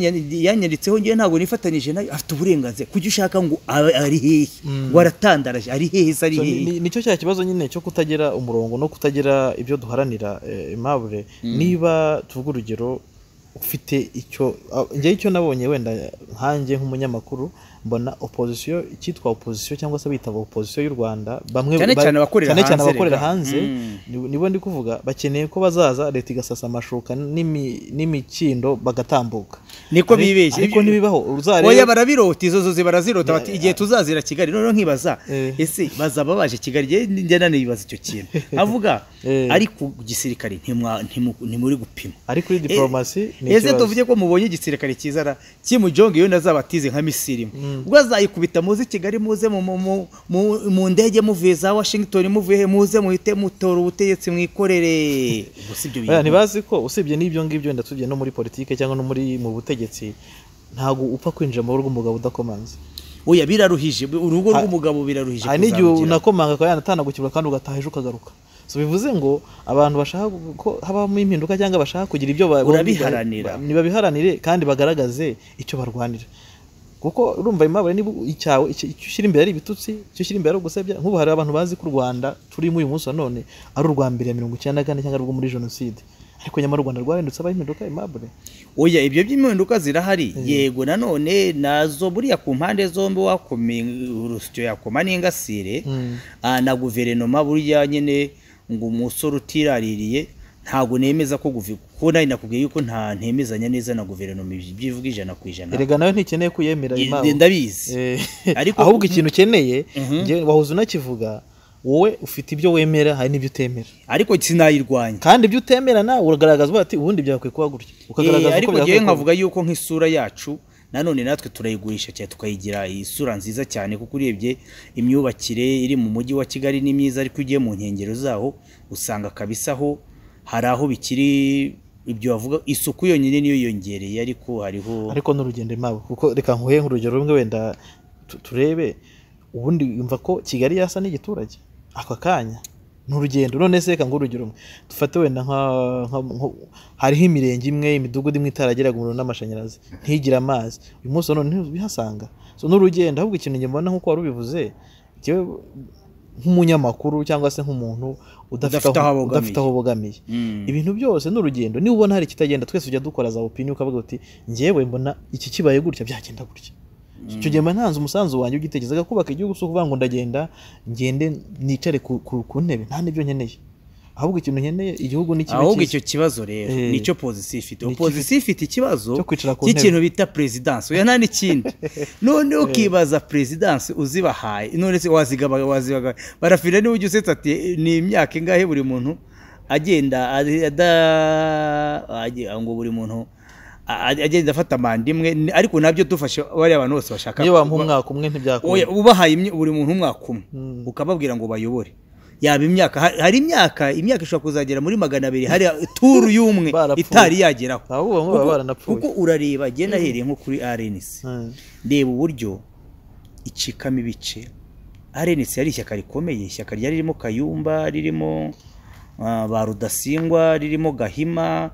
yanyanditseho ngewe ntabwo nifatanyije nayo afite uburenganzira kujya ushaka ngo abe ari hehe ngo aratandaraje ari hehe se ari So, hehe ni- nicyo cya kibazo nyine cyo kutagira umurongo no kutagira ibyo duharanira eh, aimable niba tuvuga urugero ufite icyo ah, njyewe icyo nabonye wenda nkanjye nk'umunyamakuru mbona opozisiyo icyitwa opozisiyo cyangwa se abita opozisiyo y'u rwanda bamwe Cyane ba- cyane abakorera cyane cyane hanze, abakorera rega. hanze Mm. ni- nibo ndi kuvuga bakeneye ko bazaza leta igasasa amashuka n'imi- n'imikindo bagatambuka niko Ariko- bibeshye ariko ntibibaho uzarebe oya barabirota izo zo zibarazirota bati igihe tuzazira kigali noneho nkibaza Eh. ese bazaba baje kigali njye njye nanibaza icyo kintu avuga Eh. ariko gisirikare ntimwa- ntimu- ntimuri gupima ari kuri diporomasi ni ese ikibazo. tuvuge ko mubonye igisirikare cyiza kimu jonge iyo nazabatize nka misiri ubwo azayikubita muze kigali muze mu- mu- mu- mu- mu ndege muvuye za washington muvuye he? muze muhite mutora ubutegetsi mwikorere gusa ibyo Oya, bintu ntibazi ko usibye n'ibyo ngibyo wenda tujya no muri politiki cyangwa no muri mu butegetsi ntabwo upfa kwinjira mu rugo umugabo udakomanze oya biraruhije urugo Ha- rw'umugabo biraruhije hari n'igihe kuzarugira. unakomanga akaba yanatanagukirwa kandi ugataha ejo ukagaruka so bivuze ngo abantu bashaka gu- ko habamo impinduka cyangwa bashaka kugira ibyo ba- Urabiharanira. ba- nibabiharanire kandi bagaragaze icyo barwanira kuko urumva imabare niba icyawe icyo icyo ushyira imbere ari ibitutsi icyo ushyira imbere ari ugusebya nk'ubu hari abantu bazi ko u rwanda turimo uyu munsi wa none ari urwa mbere ya mirongo icyenda na kane cyangwa ari urwo muri jenoside ariko nyamara u rwanda rwahindutse abaho impinduka imabure oya ibyo by'impinduka zirahari yego nanone nazo buriya ku mpande zombi wakomeye urusyo yakoma n'ingasire Mm. Ah, na guverinoma burya nyine ngo umusore utiraririye ntabwo nemeza ko guvi- ko nawe nakubwiye yuko nta ntemezanya neza na guverinoma ibyo byivuga ijana ku ijana erega nawe ntikeneye ko uyemera Ye- Imana. ndabizi Eh, Ariko- ahubwo ikintu ukeneye Mhm. njye wahuza unakivuga wowe ufite ibyo wemera hari n'ibyo utemera ariko sinayirwanya kandi ibyo utemera nawe uragaragaza ati ubundi byakwiye kuba gutya Eh, ukagaragaza ariko uko ngewe byakwiye kuba nkavuga yuko nk'isura yacu nanone natwe turayigurisha cyane tukayigira isura nziza cyane kuko urebye imyubakire iri mu mujyi wa kigali ni myiza ariko ugiye mu nkengero zaho usanga kabisa ho hari aho bikiri ibyo bavuga isuku yonyine niyo yongereye ariko hariho ariko n'urugendo imabo kuko reka nkuhe nk'urugero rumwe wenda tu- turebe ubundi yumva ko kigali yasa n'igiturage ako kanya ni urugendo none se reka ngo urugero rumwe dufate wenda nka, nka, nko- hariho imirenge imwe imidugudu imwe itaragera umuriro n'amashanyarazi ntigire amazi uyu munsi wa none ntibihasanga so n'urugendo ahubwo ikintu njye mbona nk'uko wari ubivuze njyewe nk'umunyamakuru cyangwa se nk'umuntu udafite Udafite aho aho- abogamiye. udafite aho ubogamiye Mm. ibintu byose ni urugendo niba ubona hari ikitagenda twese ujya dukora za opinion ukavuga uti ngewe mbona iki kibaye gutya byagenda gutya icyo gihe mba ntanze umusanzu wanjye ugitekereza kubaka igihugu si ukuvuga ngo ndagenda ngende nicare ku, ku, ku ntebe nta n'ibyo nkeneye ahubwo ikintu nkeneye igihugu ni kibe ahubwo cyiza. icyo kibazo rero Eh. nicyo pozisiyo ifite Nicyo opozisiyo ifite ikibazo cyo kwicara ku ntebe. cy'ikintu bita perezidansi oya nta n'ikindi none ukibaza perezidansi uzibahaye none se wazigaba wazibaga barafira niba ujya usetsa ati ni imyaka ingahe buri muntu agenda ari- ada agi- ngo buri muntu a- a- agenda afata manda imwe ni- ariko nabyo dufashe bariya abantu bose bashaka niyo wamuha kuba- umwaka umwe Oya, ntibyakunda ubahaye imye- buri muntu umwaka umwe Mm. ukababwira ngo bayobore yaba imyaka ha- hari imyaka imyaka ishobora kuzagera muri magana abiri hari turu y'umwe Barapfuye. itari yageraho Abo bamwe baba Kuko- baranapfuye. kuko urareba agenda ahereye nko kuri rnc Mm. reba uburyo icikamo ibice rnc yari ishyaka rikomeye ishyaka ryari ririmo kayumba ririmo ah, ba rudasingwa ririmo gahima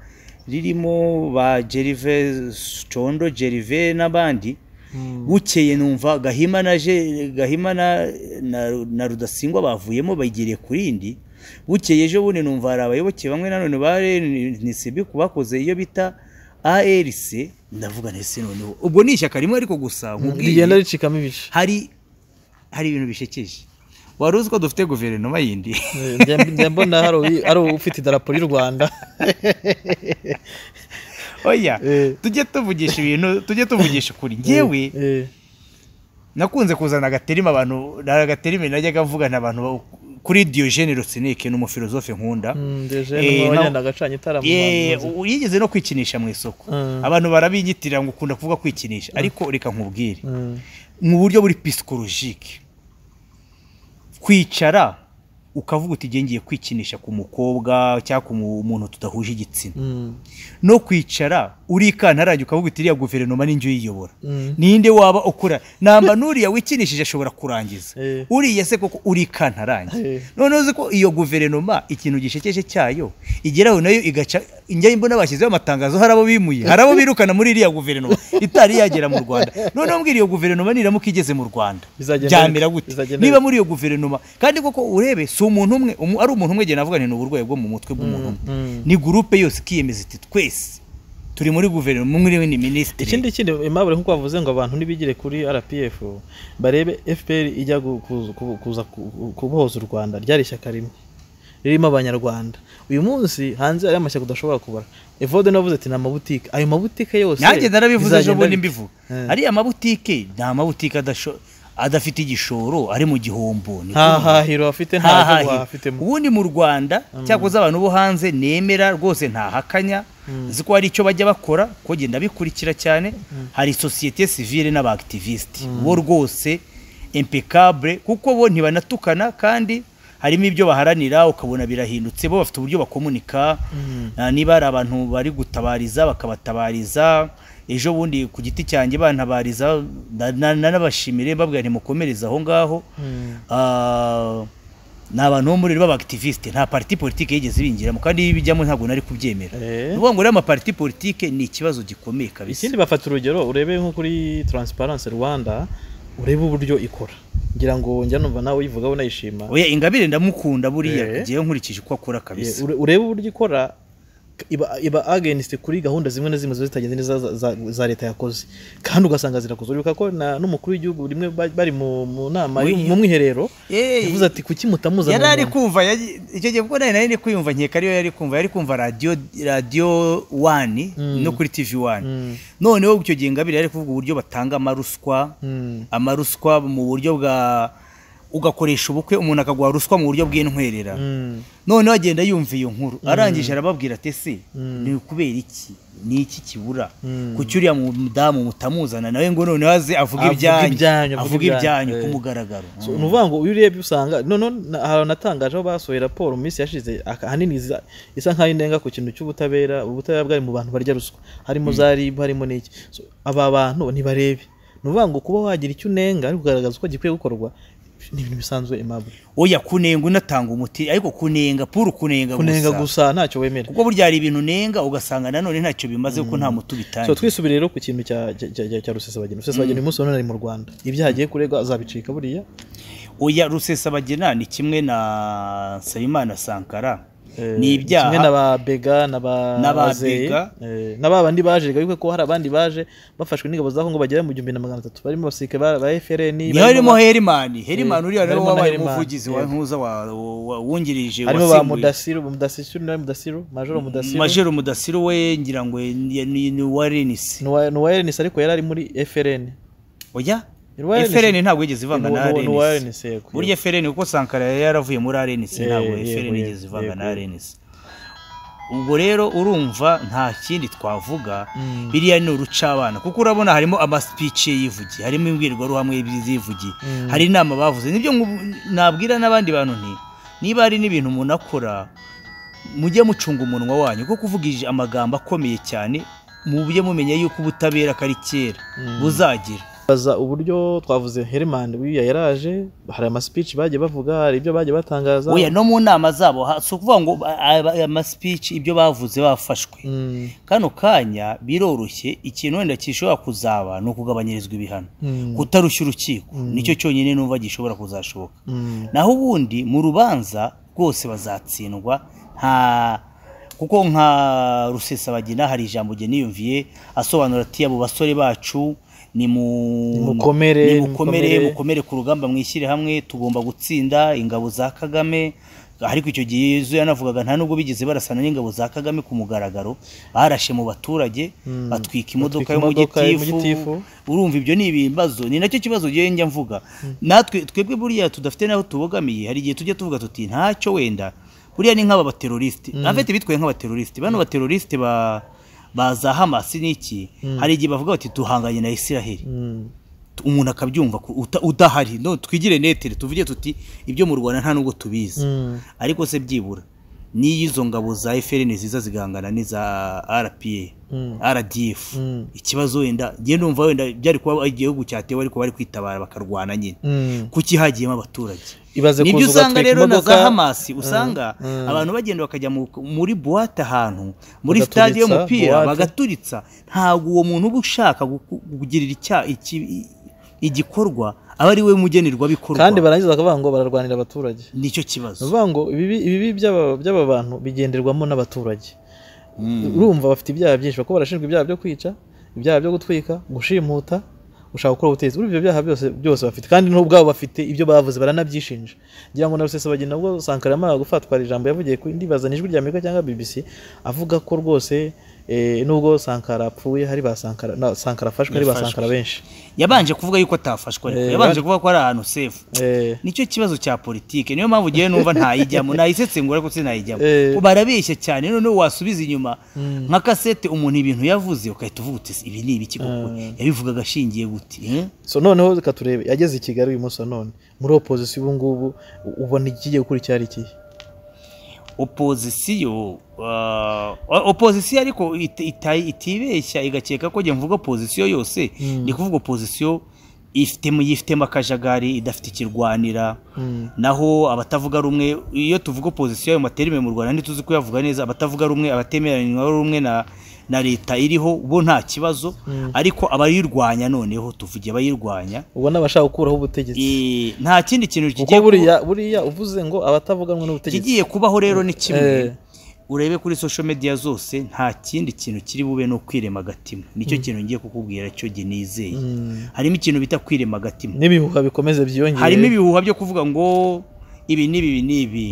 ririmo ba jerive condo jerive n'abandi Mm. bukeye numva gahima na je gahima na, na, na rudasingwa bavuyemo bayigiriye ku rindi bukeye ejo bundi numva hari abayoboke bamwe nanone barenisibi bakoze iyo bita arc ndavuga nese noneho ubwo ni ishyaka rimwe ariko gusa nkubwiye rigenda ricikamo ibice hari hari ibintu bishekeje wari uzi ko dufite guverinoma yindi Eh, njye- njye mbona hari uwi- hari ufite idarapo ry'u rwanda oya Eh. tujye tuvugisha ibintu tujye tuvugisha ukuri ngewe Eh, nakunze kuzana agaterima abantu agaterima najyaga mvugana abantu ba- kuri Diogene Rosinike ni umufilozofe nkunda mm, deje Eh, ni no- uwanyana agacanye itara mu Ye, bahanzi. u- yigeze no kwikinisha mu isoko Mm. abantu barabinyitira ngo ukunda kuvuga kwikinisha ariko reka nkubwire Mm. mu buryo buri pisikolojike kwicara ukavuga uti ngiye kwikinisha ku mukobwa cyangwa ku mu- muntu tudahuje igitsina Mm. no kwicara urikantarange ukavuga uti iriya guverinoma ni njye uyiyobora Mm. ninde waba ukora namba n'uriya wikinishije ashobora kurangiza Eh. uriya se koko urikantarange Eh. noneho uzi ko iyo guverinoma ikintu gishekeje cyayo igeraho nayo igaca njya mbona bashyizeho amatangazo hari abo bimuye hari abo birukana muri iriya guverinoma itari yagera mu rwanda noneho mbwira iyo guverinoma niramuka igeze mu rwanda Bizagenda byamera bite? gute Bizagenda niba bite? muri iyo guverinoma kandi koko urebe si umuntu umwe umu- ari umuntu umwe genda avuga nti ni uburwayi bwo mu mutwe bw'umuntu umwe mm. ni gurupe yose ikiyemeza iti twese turi muri guverinoma umwe uriwe ni minisitiri ikindi kindi aimable nk'uko bavuze ngo abantu ntibigire kuri rpf barebe fpr ijya gu- kuza- kubu- kuza ku- kubohoza u rwanda ryari ishyaka rimwe ririmo abanyarwanda uyu munsi hanze hariyo amashyaka udashobora kubara evode navuze ati ni amabutike ayo mabutike yose nanjye narabivuze ejo bizagenda bundi bite? mbivuga Eh. ariya mabutike ni amabutike adasho- adafite igishoro ari mu gihombo ni nta kuvuga. hahiro hafite nta Nta jobu hahiro. hafitemo ubundi mu rwanda cyakoze abantu bo hanze nemera rwose ntahakanya nzi ko hari icyo bajya bakora ko genda bikurikira cyane hari sosiyete sivile n'abaakitivisite bo rwose impecable kuko bo ntibanatukana kandi harimo ibyo baharanira ukabona birahindutse bo bafite uburyo bakomunika Ah, niba hari abantu bari gutabariza bakabatabariza ejo bundi ku giti cyanjye bantabariza na- na- nanabashimire babwira ntimukomereze aho ngaho Mm. Ah, ni abantu bo muri b'abakitiviste nta parti politike yigeze ibinjiramo kandi iyo ibijyamo ntabwo nari kubyemera Eh. ni ukuvuga ngo rero amaparti politike ni ikibazo gikomeye kabisa ikindi bafata urugero urebe nko kuri transparency rwanda urebe uburyo ikora ngira ngo njya numva nawe uyivuga unayishima oya ingabire ndamukunda buriya Eh. ngewe nkurikije uko akora kabisa Ure- urebe uburyo ikora iba, iba against kuri gahunda zimwe na zimwe ziba zitagenze neza za, za, za leta yakoze kandi ugasanga zirakoze uribuka ko na n'umukuru w'igihugu rimwe ba- bari mu, mu nama Muri- y'u- mu mwiherero Eh, yavuze ati kuki mutamuza yari mu ari nama?" kumva yaji- icyo gihe kuko nari nari ndi kwiyumva nkeka ariyo yari kumva yari kumva radiyo radiyo wani no kuri tivi wani Mm. noneho icyo gihe ingabire yari kuvuga uburyo batanga amaruswa Mm. amaruswa mu buryo bwa ugakoresha ubukwe umuntu akaguha ruswa mu buryo bw'intwerera Mm. noneho agenda yumva iyo nkuru arangije arababwira ati ese ni ukubera iki ni iki kibura Mm. kuki uriya mudamu mutamuzana nawe ngo noneho aze avuge Avuge ibyanyu ibyanyu, avuge avuge ibyanyu ibyanyu, ku eh. mugaragaro So, ni ukuvuga ngo iyo urebye usanga none hari natangaje aho basohoye raporo mu minsi yashize aka- ahanini iza- isa nk'aho indenga ku kintu cy'ubutabera ubutabera bwari mu bantu barya ruswa harimo za rib harimo n'iki So, aba bantu ntibarebe ni ukuvuga ngo kuba wagira icyo unenga ari kugaragaza uko gikwiye gukorwa ni ibintu bisanzwe imabwe oya kunenga unatanga umuti ariko kunenga puru kunenga kunenga gusa gusa ntacyo wemera kuko burya hari ibintu unenga ugasanga nanone ntacyo bimaze kuko nta muti so ubitangiye twisubire rero ku kintu cya cya- cya cya rusesabageni rusesabageni uyu munsi wa none ari mu rwanda ibyo hagiye kuregwa azabicika buriya oya rusesabagina ni kimwe na nsabimana sankara Eh, ni ibyaha kimwe na ba bega na ba Na ba Azeyi, Bega. eh, na ba bandi baje biga ko hari abandi baje bafashwe n'ingabo za Kongo bagera mu gihumbi na magana atatu barimo abasirikare ba, ba FRN niyo harimo herimani herimani uriya nawe harimo na wabaye Herimani, umuvugizi wa yego. ntuza wa- wa- wungirije harimo ba wasimbuye mudasiru mudasiru nawe mudasiru majoro mudasiru majoro mudasiru we ngira ngo ni- ni ni uwa renisi ni uwa- ni uwa RNC ariko yari ari muri FRN oya Ni uwa RNC. efereni ntabwo yigeze ivanga Ni uwa- na ni uwa renisi RNC, yego. burya efereni kuko sankara yari yaravuye muri arenisi Yego, ntabwo yego, efereni yego, yigeze ivanga yego, na yego. arenisi ubwo rero urumva nta kindi twavuga biriya ni urucabana kuko urabona harimo amasipici ye yivugiye harimo imbwirwaruhamwe zivugiye hari inama bavuze nibyo ngu- nabwira n'abandi bantu nti niba hari n'ibintu umuntu akora mujye mucunga umunwa wanyu kuko kuvugije amagambo akomeye cyane mujye mumenya yuko ubutabera kari kera buzagira baza uburyo twavuze Herman buriya yaraje hari ama speech bagiye bavuga hari ibyo bagiye batangaza oya no mu nama zabo ha- si ukuvuga ngo amasipici ibyo bavuze bafashwe Mm, kano kanya biroroshye ikintu wenda gishobora kuzaba ni ukugabanyirizwa ibihano Mm. kutarushya urukiko nicyo cyonyine numva gishobora kuzashoboka mm, naho ubundi mu rubanza rwose bazatsindwa nta kuko nka rusesabagina hari ijambo jye niyumviye asobanura ati abo basore bacu ni mu Nimukomere, mukomere nimukomere." mukomere ku rugamba mwishyire hamwe tugomba gutsinda ingabo za kagame ariko icyo gihe yezu yanavugaga nta nubwo bigeze barasana n'ingabo za kagame ku mugaragaro barashe mu baturage batwika imodoka Batwika imodoka y'umugitifu y'umugitifu. urumva ibyo ni ibibazo ni nacyo kibazo ngewe njya mvuga natwe twebwe buriya tudafite n'aho tubogamiye hari igihe tujya tuvuga tuti ntacyo wenda buriya ni nk'aba baterorisite afite bitwaye nk'abaterorisite bano baterorisite ba ba za hamasi n'iki hari igihe bavuga bati duhanganye na isiraheli mm. umuntu akabyumva ku- uta- udahari no twigire netere tuvuge tuti ibyo mu rwanda nta nubwo tubizi Mm. ariko se byibura niyo izo ngabo za efuperi ziza zigahangana n'iza rpa Mm. rdf Mm. ikibazo wenda njye numva wenda byari kuba igihugu cyatewe ariko bari kwitabara bakarwana nyine Mm. kuki hagiyemo abaturage ibaze nibyo kuza usanga ugatwika rero na imodoka, za hamasi usanga mm. abantu bagenda bakajya mu- muri buwate ahantu muri Bagaturitsa, sitade y'umupira buwate. bagaturitsa ntabwo uwo muntu uba ushaka guku- kugirira icya- iki- igikorwa aba ari we mugenerwabikorwa kandi barangiza bakavuga ngo bararwanira abaturage nicyo kibazo bavuga ngo ibibi ibibi by'aba by'aba bantu bigenderwamo n'abaturage Mm. urumva bafite ibyaha byinshi kuko barashinjwa ibyaha byo kwica ibyaha byo gutwika gushimuta gushaka gukora ubutegetsi urumva ibyo byaha byose byose bafite kandi n'ubwabo bafite ibyo bavuze baranabyishinja ngira ngo na rusesabagina ubwo sankara yamara gufatwa hari ijambo yavugiye ku ndibazana ijwi ry'amerika cyangwa bbc avuga ko rwose eh, nubwo sankara apfuye hari ba sankara na sankara afashwe hari ba Yafashwe. sankara benshi yabanje kuvuga yuko atafashwe ariko Eh, yabanje bari- kuvuga ko ari ahantu sefu Eh, nicyo kibazo cya politike niyo mpamvu ugiye numva ntayijyamo nayisesengura ariko sinayijyamo Eh. barabeshya cyane noneho wasubiza inyuma Mm. nka kasete umuntu ibintu yavuze ukahita uvuga uti "Ese ibi ni ibiki koko yabivugaga ashingiye guti eh?" so noneho reka turebe yageze i kigali uyu munsi none muri opozisiyo ubu ngubu u- ubona ikigiye gukora icyo ari ikihe opozisiyo ah, opozisiyo ariko iti- ita- itibeshya igakeka ko njye mvuga opozisiyo yose Mm. ni kuvuga opozisiyo ifitemo yifitemo akajagari idafite ikirwanira Mm. naho abatavuga rumwe iyo tuvuga opozisiyo ayo materime mu rwanda ntituzi kuyavuga neza abatavuga rumwe abatemeranywa rumwe na na leta iriho bo nta kibazo ariko abayirwanya noneho tuvuge abayirwanya ubwo ni abashaka gukuraho ubutegetsi Eh, nta kindi kintu kuko kigiye ku- buriya buriya uvuze ngo abatavuga rumwe n'ubutegetsi ikigiye kubaho rero ni kimwe Eh. urebe kuri social media zose nta kindi kintu kiri bube no kwirema agatima nicyo kintu ngiye kukubwira cyo jye nizeye Mm. harimo ikintu bita kwirema agatima n'ibihuha bikomeze byiyongera harimo ibihuha byo kuvuga ngo ibi n'ibi ibi n'ibi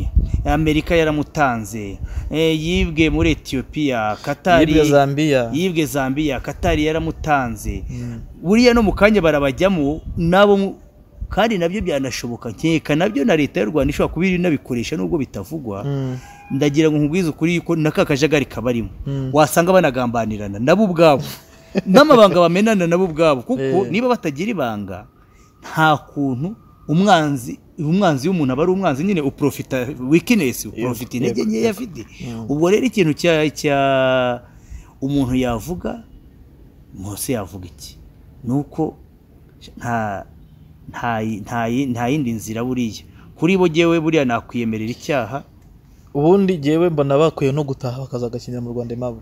amerika yaramutanze eh, yibwe muri etiyopiya katari yibwe zambiya yibwe zambiya katari yaramutanze Mm. buriya no mu kanya barabajyamo nabo mu- kandi nabyo byanashoboka nkeka nabyo na leta y'u rwanda ishobora kuba inabikoresha nubwo bitavugwa Mm. ndagira ngo nkubwize ukuri yuko n'aka kajagari kabarimo Mm. wasanga banagambanirana nabo ubwabo n'amabanga bamenana nabo ubwabo kuko Eh. niba batagira ibanga nta kuntu umwanzi umwanzi w'umuntu aba ari umwanzi nyine uprofita wikinesi uprofita intege nkeya afite ubwo rero ikintu cya cya umuntu yavuga Mose yavuga iki ni uko nta nta nta nta yindi nzira buriya kuri bo jyewe buriya nakwiyemerera icyaha ubundi jyewe mbona bakwiye no gutaha bakazagakinira mu rwanda aimable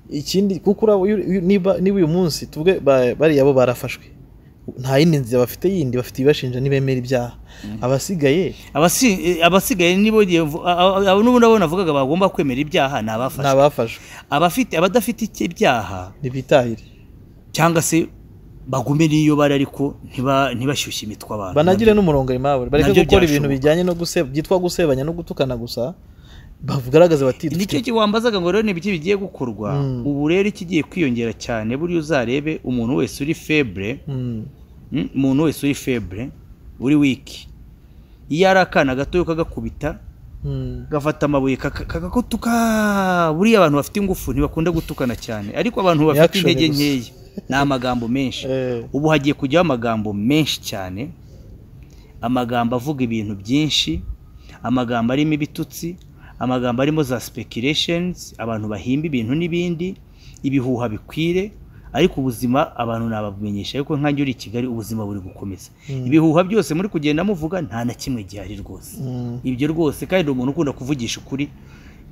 ikindi kuko uraba uyu- uyu- niba niba uyu munsi tuvuge ba- bariya bo barafashwe nta yindi nzira bafite yindi bafite ibibashinja nibemera ibyaha abasigaye Abasi- abasigaye nibo ngiye mvu- a- a- a- n'ubundi abo navugaga bagomba kwemera ibyaha ni ni abafashwe abafashwe abafite abadafite icyo ibyaha ntibitahire cyangwa se bagume n'iyo bari ariko ntiba- ntibashyushye imitwe abantu banagire n'umurongo aimable bareke nabyo gukora byashoboka. ibintu bijyanye no guseba byitwa gusebanya no gutukana gusa bagaragaze bati dufite nicyo wambazaga ngo rero ni ibiki bigiye gukorwa Mm. ubu rero ikigiye kwiyongera cyane buriya uzarebe umuntu wese uri febre Mm. Mm, umuntu wese uri febre uri wiki iyo ari akana gato kakagakubita Mm. gafata amabuye kaka- kagakutuka buriya abantu bafite ingufu ntibakunda gutukana cyane ariko abantu bafite Reaction intege gusa. nkeya ni amagambo menshi Eh. ubu hagiye kujyaho amagambo menshi cyane amagambo avuga ibintu byinshi amagambo arimo ibitutsi amagambo arimo za speculations abantu bahimba ibintu n'ibindi ibihuha bikwire ariko ubuzima abantu nababumenyesha ariko nkange uri i kigali ubuzima buri gukomeza ibihuha byose muri kugenda muvuga nta na kimwe gihari rwose Mm. ibyo rwose kandi ni umuntu ukunda kuvugisha ukuri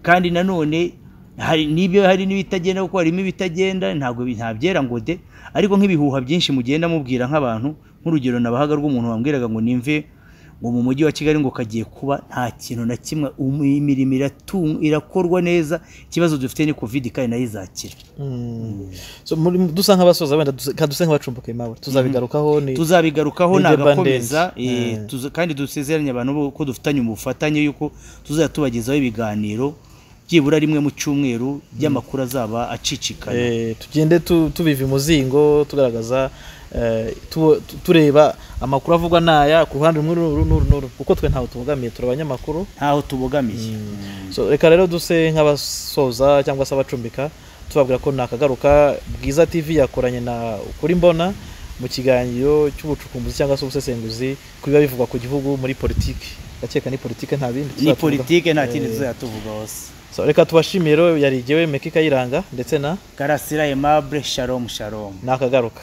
kandi nanone hari n'ibyo hari n'ibitagenda kuko harimo ibitagenda ntabwo bi- nta byera ngo de ariko nk'ibihuha byinshi mugenda mubwira nk'abantu nk'urugero nabahaga rw'umuntu wambwiraga ngo nimve ngo mu mujyi wa kigali ngo kagiye kuba nta kintu na kimwe um- imirimo iratu- irakorwa neza ikibazo dufite ni covid kandi nayo izakira Mm. So, muri dusa nk'abasoza wenda duse- ka duse nk'abacumbuka aimable tuzabigarukaho ni tuzabigarukaho Ni Japan nagakomeza Dance. eh, Mm. tuza- kandi dusezeranye abantu bo- ko dufitanye ubufatanye yuko tuzajya tubagezaho ibiganiro byibura rimwe mu cyumweru by'amakuru azaba acicikana Eh, tugende tu- tubiva imuzingo tugaragaza eh, tu- tu- tureba amakuru avugwa n'aya ku ruhande rumwe n'uru n'uru n'uru kuko twe ntawe tubogamiye turi abanyamakuru ntaho tubogamiye so reka rero duse nk'abasoza cyangwa se abacumbika tubabwira ko nakagaruka bwiza tv yakoranye na ukuri mbona mu kiganiro cy'ubucukumbuzi cyangwa se ubusesenguzi ku biba bivugwa ku gihugu muri politiki ndakeka ni politiki nta bindi ni tuzatuvuga. politike nta kindi Eh, tuzatuvuga hose so, reka tubashimire rero yari igewe meka ikayiranga ndetse na karasira aimable shalom shalom nakagaruka